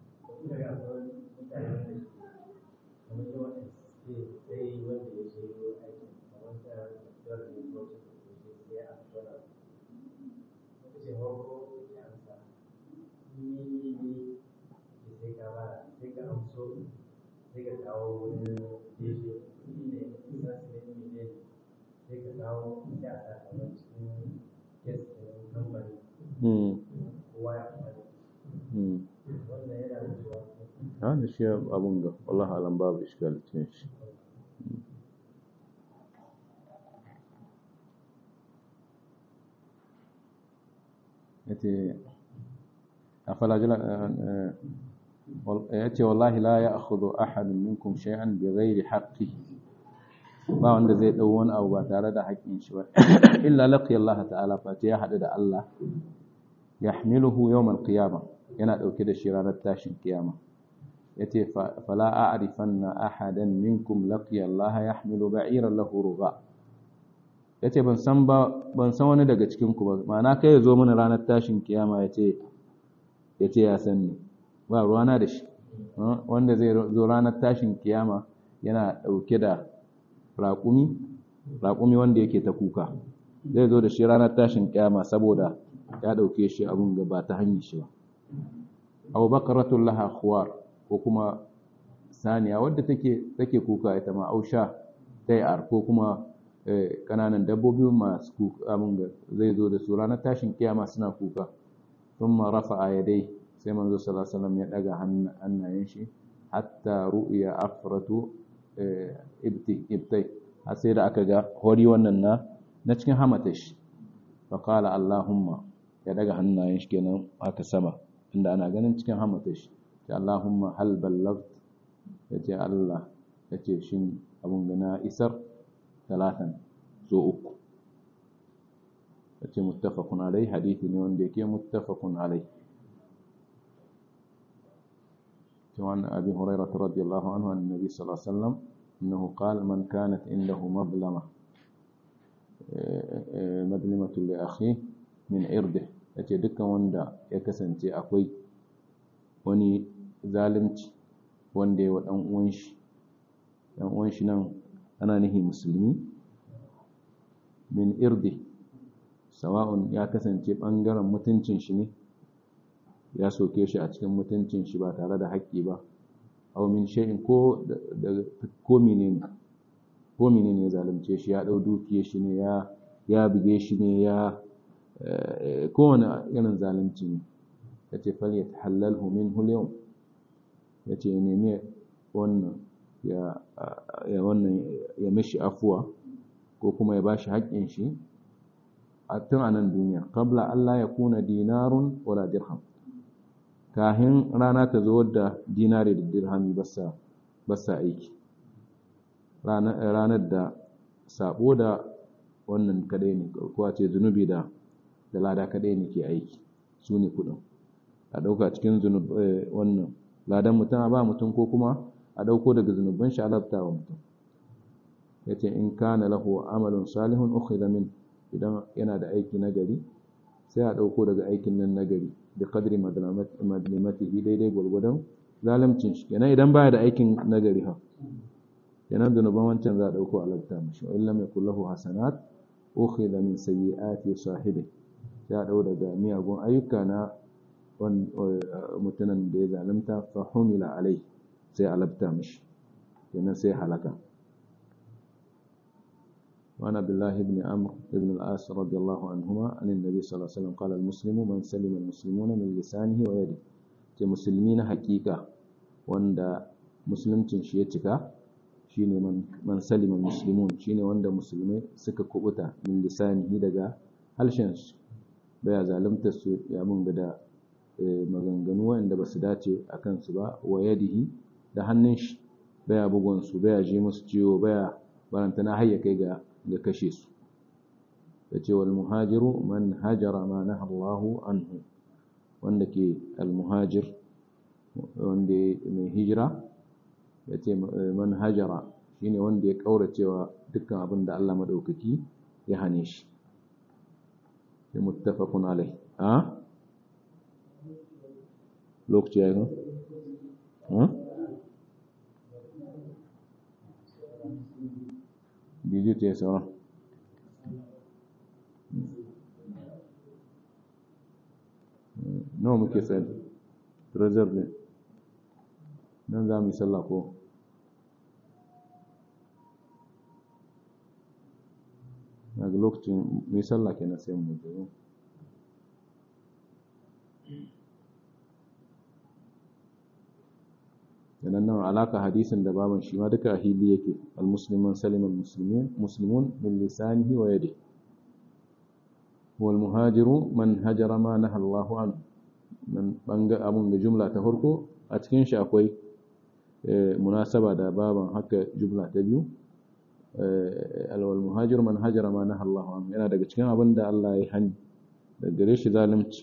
ha da shi abun ga wallahi alam babu iskal cikin shi yace afala jala yace wallahi la ya'khudhu ahadun minkum shay'an bighairi haqqihi ba wanda zai dau wani abu ba tare da haƙƙin shi ba illa laqiya Allah ta'ala fa ya hadu da Allah yahmiluhu yawm al-qiyamah yana dauke da shi ranar tashin kiyama yace fala a'rifanna ahadan minkum laqiya Allah yahmilu ba'iran lahu rugha yace ban san ba ban san wani daga cikin ku ba ma'ana kai ya zo mana ranar tashin kiyama yace yace ya san ni ba ruwana da shi wanda zai zo ranar tashin kiyama yana dauke da raƙumi raƙumi wanda yake ta kuka zai zo da shi ranar tashin kiyama saboda ya dauke shi abun ga ba ta hanyar shi ba abu bakaratul laha khuwar ko kuma saniya wadda take take kuka ita ma ausha tayar ko kuma kananan dabbobi masu kuka abun ga zai zo da su ranar tashin kiyama suna kuka thumma rafa'a yadai sai manzo sallallahu alaihi wasallam ya daga hannayen shi hatta ru'ya afratu ibti ibtai har sai da aka ga hori wannan na na cikin hamata shi fa qala allahumma ya daga hannayen shi kenan aka sama inda ana ganin cikin hamata shi ya allahumma hal ballagt yace allah yace shin abun ga na isar talatan so uku yace muttafaqun alai hadisi ne wanda yake muttafaqun alai وعن أبي هريرة رضي الله عنه عن النبي صلى الله عليه وسلم أنه قال من كانت عنده مظلمة مظلمة لأخيه min irdi yace dukkan wanda ya kasance akwai wani zalunci wanda ya wa dan uwan shi dan uwan shi nan ana nihi musulmi min irdi sawa'un ya kasance bangaren mutuncin shi ne ya soke shi a cikin mutuncin shi ba tare da haƙƙi ba aw min shay'in ko da ko menene ko menene ya zalunce shi ya dau dukiyar shi ne ya ya buge shi ne ya kowane irin zalunci ne yace fal yatahallalhu minhu al-yawm yace ya nemi wannan ya ya wannan ya mishi afuwa ko kuma ya bashi haƙƙin shi a tun a nan duniya qabla Allah ya kuna dinarun wala dirham kahin rana ta zo da dinari da dirhami basa basa aiki ranar da sabo da wannan kadai ne ko a ce zunubi da da lada kadai ne ke aiki su ne kudin a dauka cikin zunub wannan ladan mutum a ba mutum ko kuma a dauko daga zunuban shi alabta wa mutum yace in kana lahu amalun salihun ukhidha min idan yana da aiki nagari sai a dauko daga aikin nan nagari da qadri madlimatihi daidai gwargwadon zalimcin shi kenan idan baya da aikin nagari ha kenan zunuban wancan za a dauko alabta mishi wa illam yakul lahu hasanat ukhidha min sayyiati sahibi sai a dau daga miyagun ayyuka na mutumin da ya zalunta fa humila alai sai alabta mishi kenan sai halaka وعن عبد الله بن عمرو بن العاص رضي الله عنهما عن النبي صلى الله عليه وسلم قال المسلم من سلم المسلمون من لسانه ويده ce musulmi na hakika wanda musuluncin shi ya cika shine man salima muslimun shine wanda musulmai suka kubuta min lisanihi daga halshen su baya zalunta su ya mun da maganganu wanda ba su dace a kansu ba wa yadihi da hannun shi baya bugun su baya ji musu ciwo baya barantana har ya kai ga ga kashe su yace wal muhajiru man hajara ma naha Allahu anhu wanda ke al muhajir wanda mai hijira yace man hajara shine wanda ya kauracewa dukkan abin da Allah madaukaki ya hane shi sai muttafaqun alai a lokaci yayin ha bidiyo ta yi sauran nawa muke tsaye reserve ne nan za mu yi sallah ko daga lokacin mu yi sallah ke na sai mu jiro yanan nan alaka hadisin da baban shi ma duka a hili yake al-musliman saliman muslimin muslimun min lisanihi wa yadihi wal muhajiru man hajara ma naha Allahu an nan banga abun da jumla ta farko a cikin shi akwai munasaba da baban haka jumla ta biyu al muhajiru man hajara ma naha Allahu an yana daga cikin abin da Allah ya hani da gare shi zalunci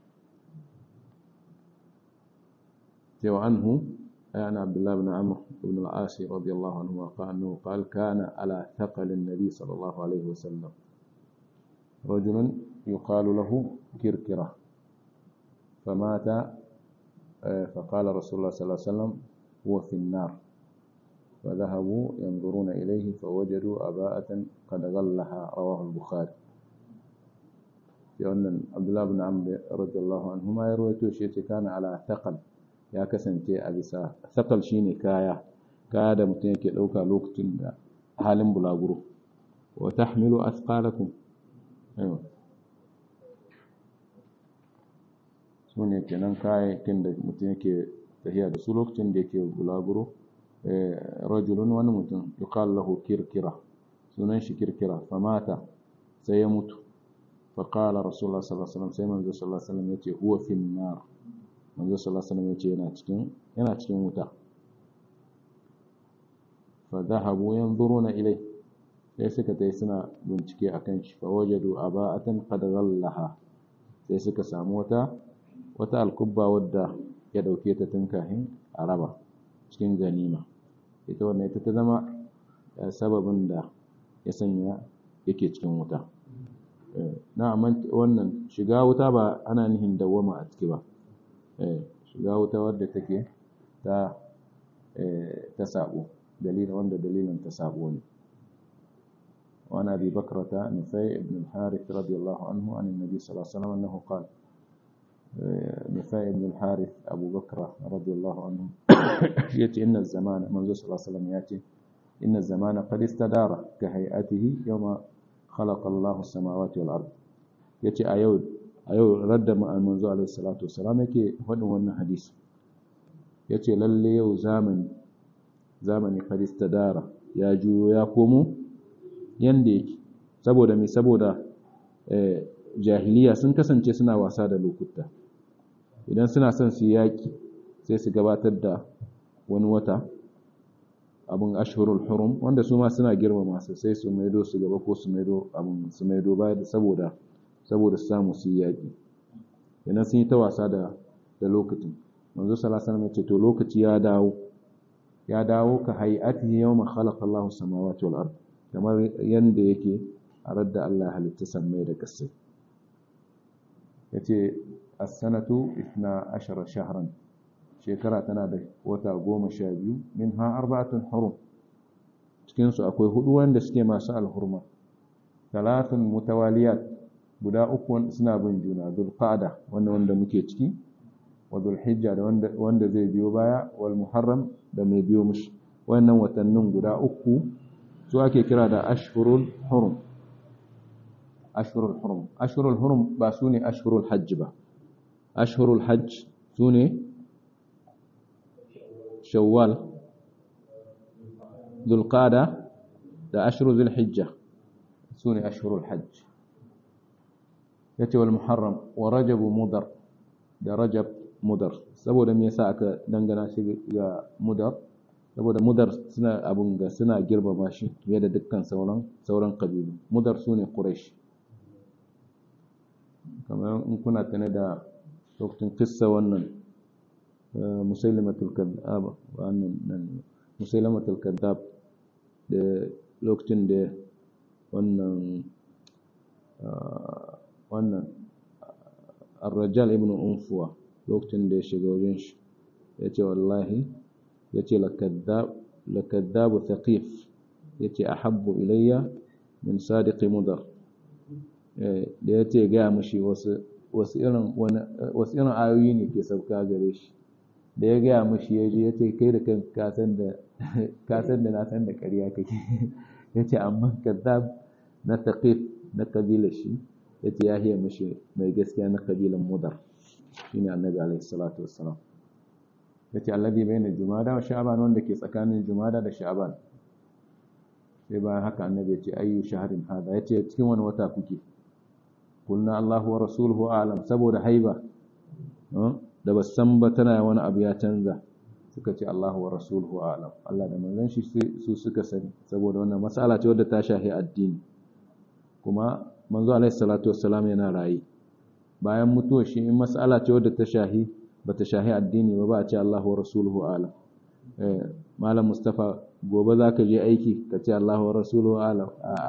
cewa anhu عن عبد الله بن عمرو بن العاص رضي الله عنهما قال أنه قال كان على ثقل النبي صلى الله عليه وسلم رجل يقال له كركرة فمات فقال رسول الله صلى الله عليه وسلم هو في النار فذهبوا ينظرون إليه فوجدوا أباءة قد غلها رواه البخاري لأن عبد الله بن عمرو رضي الله عنهما يروي شيء كان على ثقل ya kasance a bisa sakal shine kaya kaya da mutum yake ɗauka lokacin da halin bulaguro wa tahmilu asqalakum aiwa su ne kenan kayayyakin da mutum yake tafiya da su lokacin da yake bulaguro rajulun wani mutum yuqal lahu kirkira sunan shi kirkira famata sai ya mutu فقال رسول الله صلى الله عليه وسلم sai manzo sallallahu alaihi wasallam yace huwa fin nar manzo sallallahu alaihi wasallam yace yana cikin yana cikin wuta fa dhahabu yanzuruna ilai sai suka tai suna bincike akan shi fa wajadu aba'atan qad ghallaha sai suka samu wata wata alkubba wadda ya dauke ta tun kahin araba cikin ganima ita wannan ita ta zama sababin da ya sanya yake cikin wuta na wannan shiga wuta ba ana nihin dawwama a ciki ba shiga wuta wadda take ta ta sabo dalilin wanda dalilin ta sabo ne وعن أبي بكرة نفيع بن الحارث رضي الله عنه عن النبي صلى الله عليه وسلم أنه قال نفيع بن الحارث أبو بكرة رضي الله عنه يأتي إن الزمان منذ صلى الله عليه وسلم يأتي إن الزمان قد استدار كهيئته يوم خلق الله السماوات والأرض يأتي أيود أيود رد منذ عليه الصلاة والسلام يكي فدن وانا حديث يأتي للي يو زامن زامن قد استدار يا جو يا قومو yanda yake saboda mai saboda jahiliya sun kasance suna wasa da lokuta idan suna son su yaƙi sai su gabatar da wani wata abin ashhurul hurum wanda su ma suna girmama su sai su maido su gaba ko su maido abin su maido baya da saboda saboda su samu su yaƙi idan sun yi ta wasa da da lokacin manzo sallallahu alaihi wasallam ya ce to lokaci ya dawo ya dawo ka hay'atihi yawma khalaqa Allahu samawati wal ardh kamar yadda yake a radda Allah halitta sammai da ƙasai ya ce assanatu ifna ashara shahran shekara tana da wata goma sha biyu min ha arba'atun hurum cikinsu akwai hudu wanda suke masu alhurma talatun mutawaliyat guda uku suna bin juna zulqa'da wanda wanda muke ciki wa zulhijja da wanda wanda zai biyo baya wal muharram da mai biyo mushi wannan watannin guda uku su ake kira da ashhurul hurum ashhurul hurum ashhurul hurum ba su ne ashhurul hajj ba ashhurul hajj su ne shawwal zulqada da ashhurul zulhijja su ne ashhurul hajj yace wal muharram wa rajab mudar da rajab mudar saboda me yasa aka dangana shi ga mudar saboda mudar suna abun ga suna girmama shi fiye da dukkan sauran sauran kabilu mudar su ne quraish kamar in kuna tane da lokacin kissa wannan musailamatul kadhab wannan nan musailamatul kadhab da lokacin da wannan wannan ar-rajal ibn unfuwa lokacin da ya shiga wajen shi yace wallahi yace lakaddabu thaqif yace ahabbu ilayya min sadiqi mudar da yace ga mishi wasu wasu irin wasu irin ayoyi ne ke sauka gare shi da ya gaya mishi yaje yace kai da kan ka san da ka san da na san da ƙarya kake yace amma kaddab na thaqif na kabila shi yace ya hiya mishi mai gaskiya na kabilan mudar shine annabi alaihi salatu wassalam yace alladhi bayna jumada wa sha'ban wanda ke tsakanin jumada da sha'ban sai bayan haka annabi yace ayyu shahrin hada yace cikin wani wata kuke kulna Allahu wa rasuluhu a'lam saboda haiba da basu san ba tana wani abu ya canza suka ce Allahu wa rasuluhu a'lam Allah da manzon shi su suka sani saboda wannan mas'ala ce wadda ta shahi addini kuma manzo alaihi salatu wassalam yana rayi bayan mutuwar shi in mas'ala ce wadda ta shahi bata shahi addini ba ba a ce Allahu wa rasuluhu a'lam eh malam mustafa gobe zaka je aiki ka ce Allahu wa rasuluhu a'lam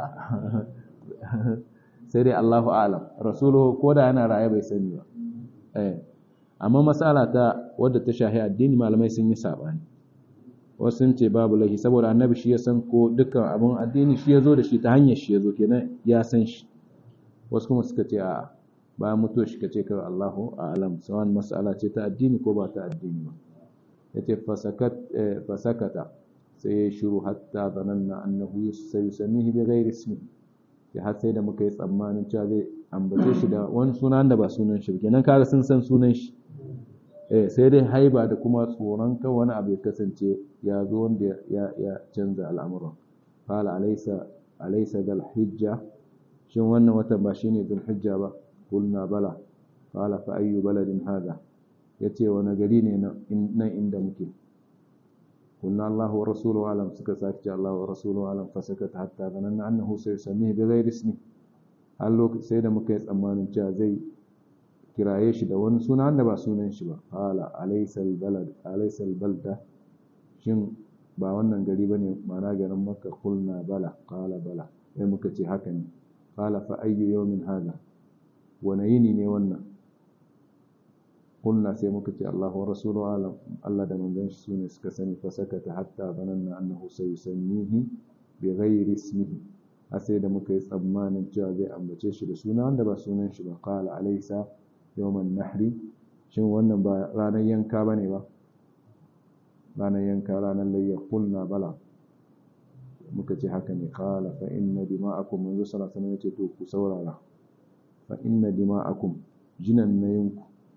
sai dai Allahu a'lam rasuluhu koda yana raye bai sani ba eh amma mas'ala ta wadda ta shahi addini malamai sun yi sabani wasu sun ce babu lahi saboda annabi shi ya san ko dukkan abin addini shi ya zo da shi ta hanyar shi ya zo kenan ya san shi wasu kuma suka ce a bayan mutuwa shi ka ce kawai Allahu a'lam sawan mas'ala ce ta addini ko ba ta addini ba yace fasakata sai ya shiru hatta zananna annahu sayusamihi bi ghairi ismi ya har sai da muka yi tsammanin cewa zai ambace shi da wani sunan da ba sunan shi kenan kaga sun san sunan shi eh sai dai haiba da kuma tsoron kan wani abu ya kasance ya zo wanda ya ya canza al'amuran qala alaysa alaysa dal hijja shin wannan watan ba shine dal hijja ba qulna bala qala fa ayyu baladin hada yace wani gari ne nan inda muke qulna Allahu wa rasuluhu alam suka sake Allahu wa rasuluhu alam fa sakata hatta zananna annahu sayusamihi bi ghairi ismi har lokaci sai da muka yi tsammanin cewa zai kiraye shi da wani suna wanda ba sunan shi ba qala alaysal balad alaysal balda shin ba wannan gari bane mana garin makka kulna bala qala bala sai muka ce haka ne qala fa ayyu yawmin hada wani yini ne wannan قلنا sai muka ce Allah wa rasulu alam Allah da manzon shi sune suka sani fa sakata hatta bananna annahu sayusammihi bi ghairi ismihi a sai da muka yi tsammanin cewa zai ambace shi da suna wanda ba sunan shi ba qala alaysa yawman nahri shin wannan ba ranar yanka bane ba ranar yanka ranar layya qulna bala muka ce haka ne qala fa inna dima'akum manzo sallallahu alaihi wasallam ya ce to ku saurara fa inna dima'akum jinan nayinku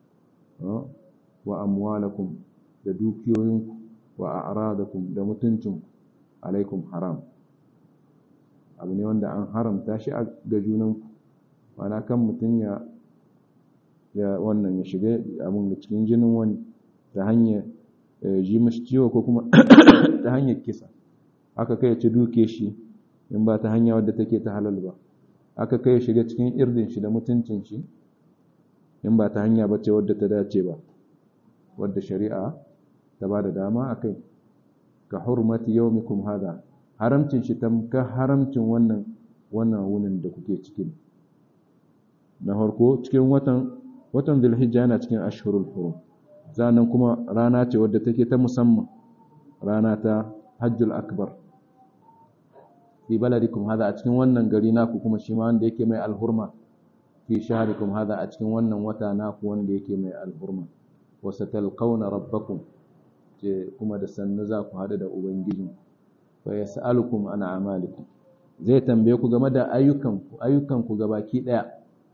wa amwalakum da dukiyoyinku wa a'radakum da mutuncinku alaikum haram abu ne wanda an haramta shi ga junanku mana kan mutum ya ya wannan ya shiga abin da cikin jinin wani ta hanyar ji mashi ciwo ko kuma ta hanyar kisa aka kai ci duke shi in ba ta hanya wadda take ta halal ba aka kai shiga cikin irdin shi da mutuncin shi in ba ta hanya ba ce wadda ta dace ba wadda shari'a ta ba da dama a kai ka hurmati yaumikum hada haramcin shi tamka haramcin wannan wannan wunin da kuke cikin na farko cikin watan watan zulhijja yana cikin ashhurul hurum zanan kuma rana ce wadda take ta musamman rana ta hajjul akbar fi baladikum hada a cikin wannan gari naku kuma shi ma wanda yake mai alhurma fi shaharikum hada a cikin wannan wata naku wanda yake mai alhurma wa satalqawna rabbakum ce kuma da sannu za ku hadu da ubangiji fa yas'alukum an a'malikum zai tambaye ku game da ayyukanku ayyukanku gabaki daya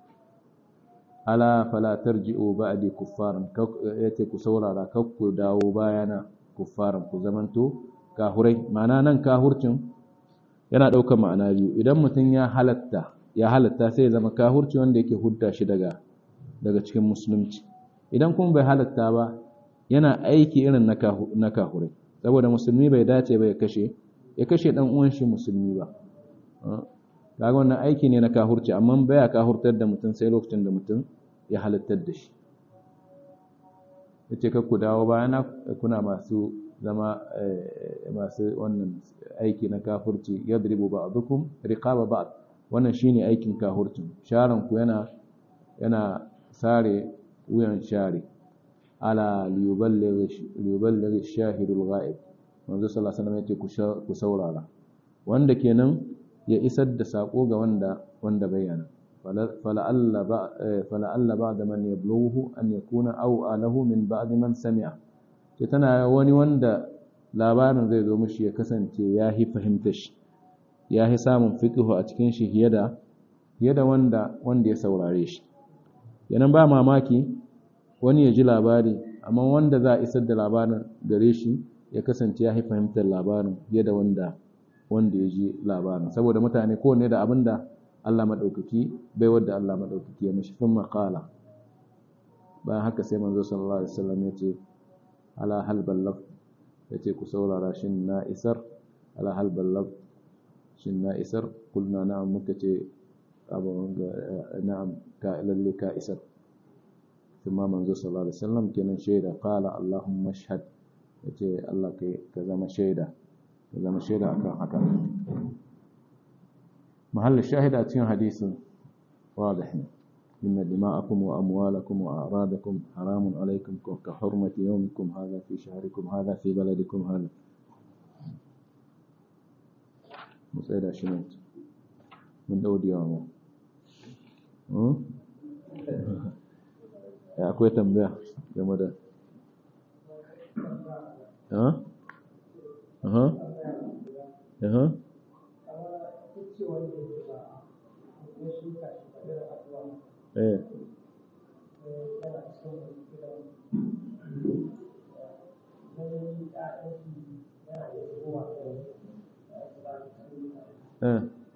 ala fala tarji'u ba'di kuffaran yace ku saurara kar ku dawo bayana kuffaran ku zamanto kahurai ma'ana nan kahurcin yana daukar ma'ana biyu idan mutum ya halatta ya halatta sai ya zama kahurci wanda yake hudda shi daga daga cikin musulunci idan kuma bai halatta ba yana aiki irin na kahurai saboda musulmi bai dace ba ya kashe ya kashe dan uwan shi musulmi ba kaga wannan aiki ne na kahurci amma baya kahurtar da mutum sai lokacin da mutum ya halittar da shi yace kar ku dawo bayana kuna masu zama masu wannan aiki na kafurci yadribu ba'dukum riqaba ba'd wannan shine aikin kahurcin sharan ku yana yana sare wuyan share ala liyuballigh shahidul ghaib manzo sallallahu alaihi wasallam yace ku saurara wanda kenan ya isar da sako ga wanda wanda bayyana fala'alla ba'da man yablughu an yakuna aw alahu min ba'di man sami'a ce tana wani wanda labarin zai zo mishi ya kasance ya hi fahimtar shi ya hi samun fiqhu a cikin shi fiye da fiye da wanda wanda ya saurare shi yanan ba mamaki wani ya ji labari amma wanda za a isar da labarin gare shi ya kasance ya hi fahimtar labarin fiye da wanda wanda ya ji labarin saboda mutane kowanne da abin da Allah maɗaukaki bai wadda Allah maɗaukaki ya mashi fin maƙala bayan haka sai manzo sallallahu alaihi wasallam ya ce ala hal ballaf ya ce ku saurara shin na isar ala hal ballaf shin na isar kulna na'am muka ce abin ga na'am ka lalle ka isar kuma manzo sallallahu alaihi wasallam kenan shaida qala allahumma shahad yace Allah kai ka zama shaida ka zama shaida akan haka محل الشاهد أتين حديث واضح إن دماءكم وأموالكم وأعراضكم حرام عليكم كحرمة يومكم هذا في شهركم هذا في بلدكم هذا مسألة شنوت من دود يومه ya akwai tambaya game da ha? aha? aha? eh eh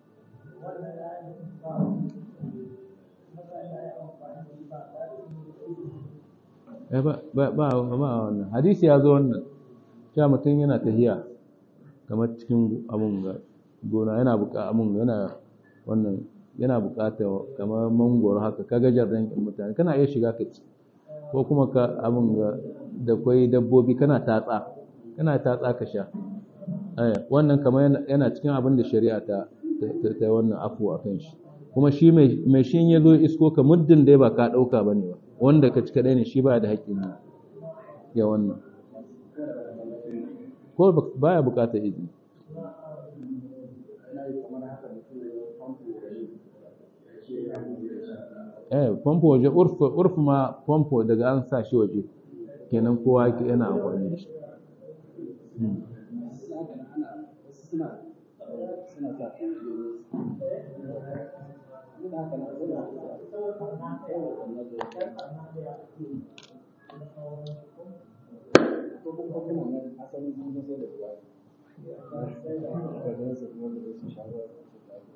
eh ba ba ba wannan hadisi ya zo wannan cewa mutum yana tahiya kamar cikin abun ga gona yana buƙa abun yana wannan yana buƙatar kamar mangoro haka ka gajar da mutane kana iya shiga ka ci ko kuma ka abin da kwai dabbobi kana tatsa kana tatsa ka sha wannan kamar yana cikin abin da shari'a ta ta wannan afu a kan shi kuma shi mai shi ya zo isko ka muddin dai ba ka ɗauka ba ne ba wanda ka ci kaɗai ne shi ba da haƙƙin ne ya wannan ko baya buƙatar izini eh famfo waje urf ma famfo daga an sa shi waje kenan kowa yana amfani da shi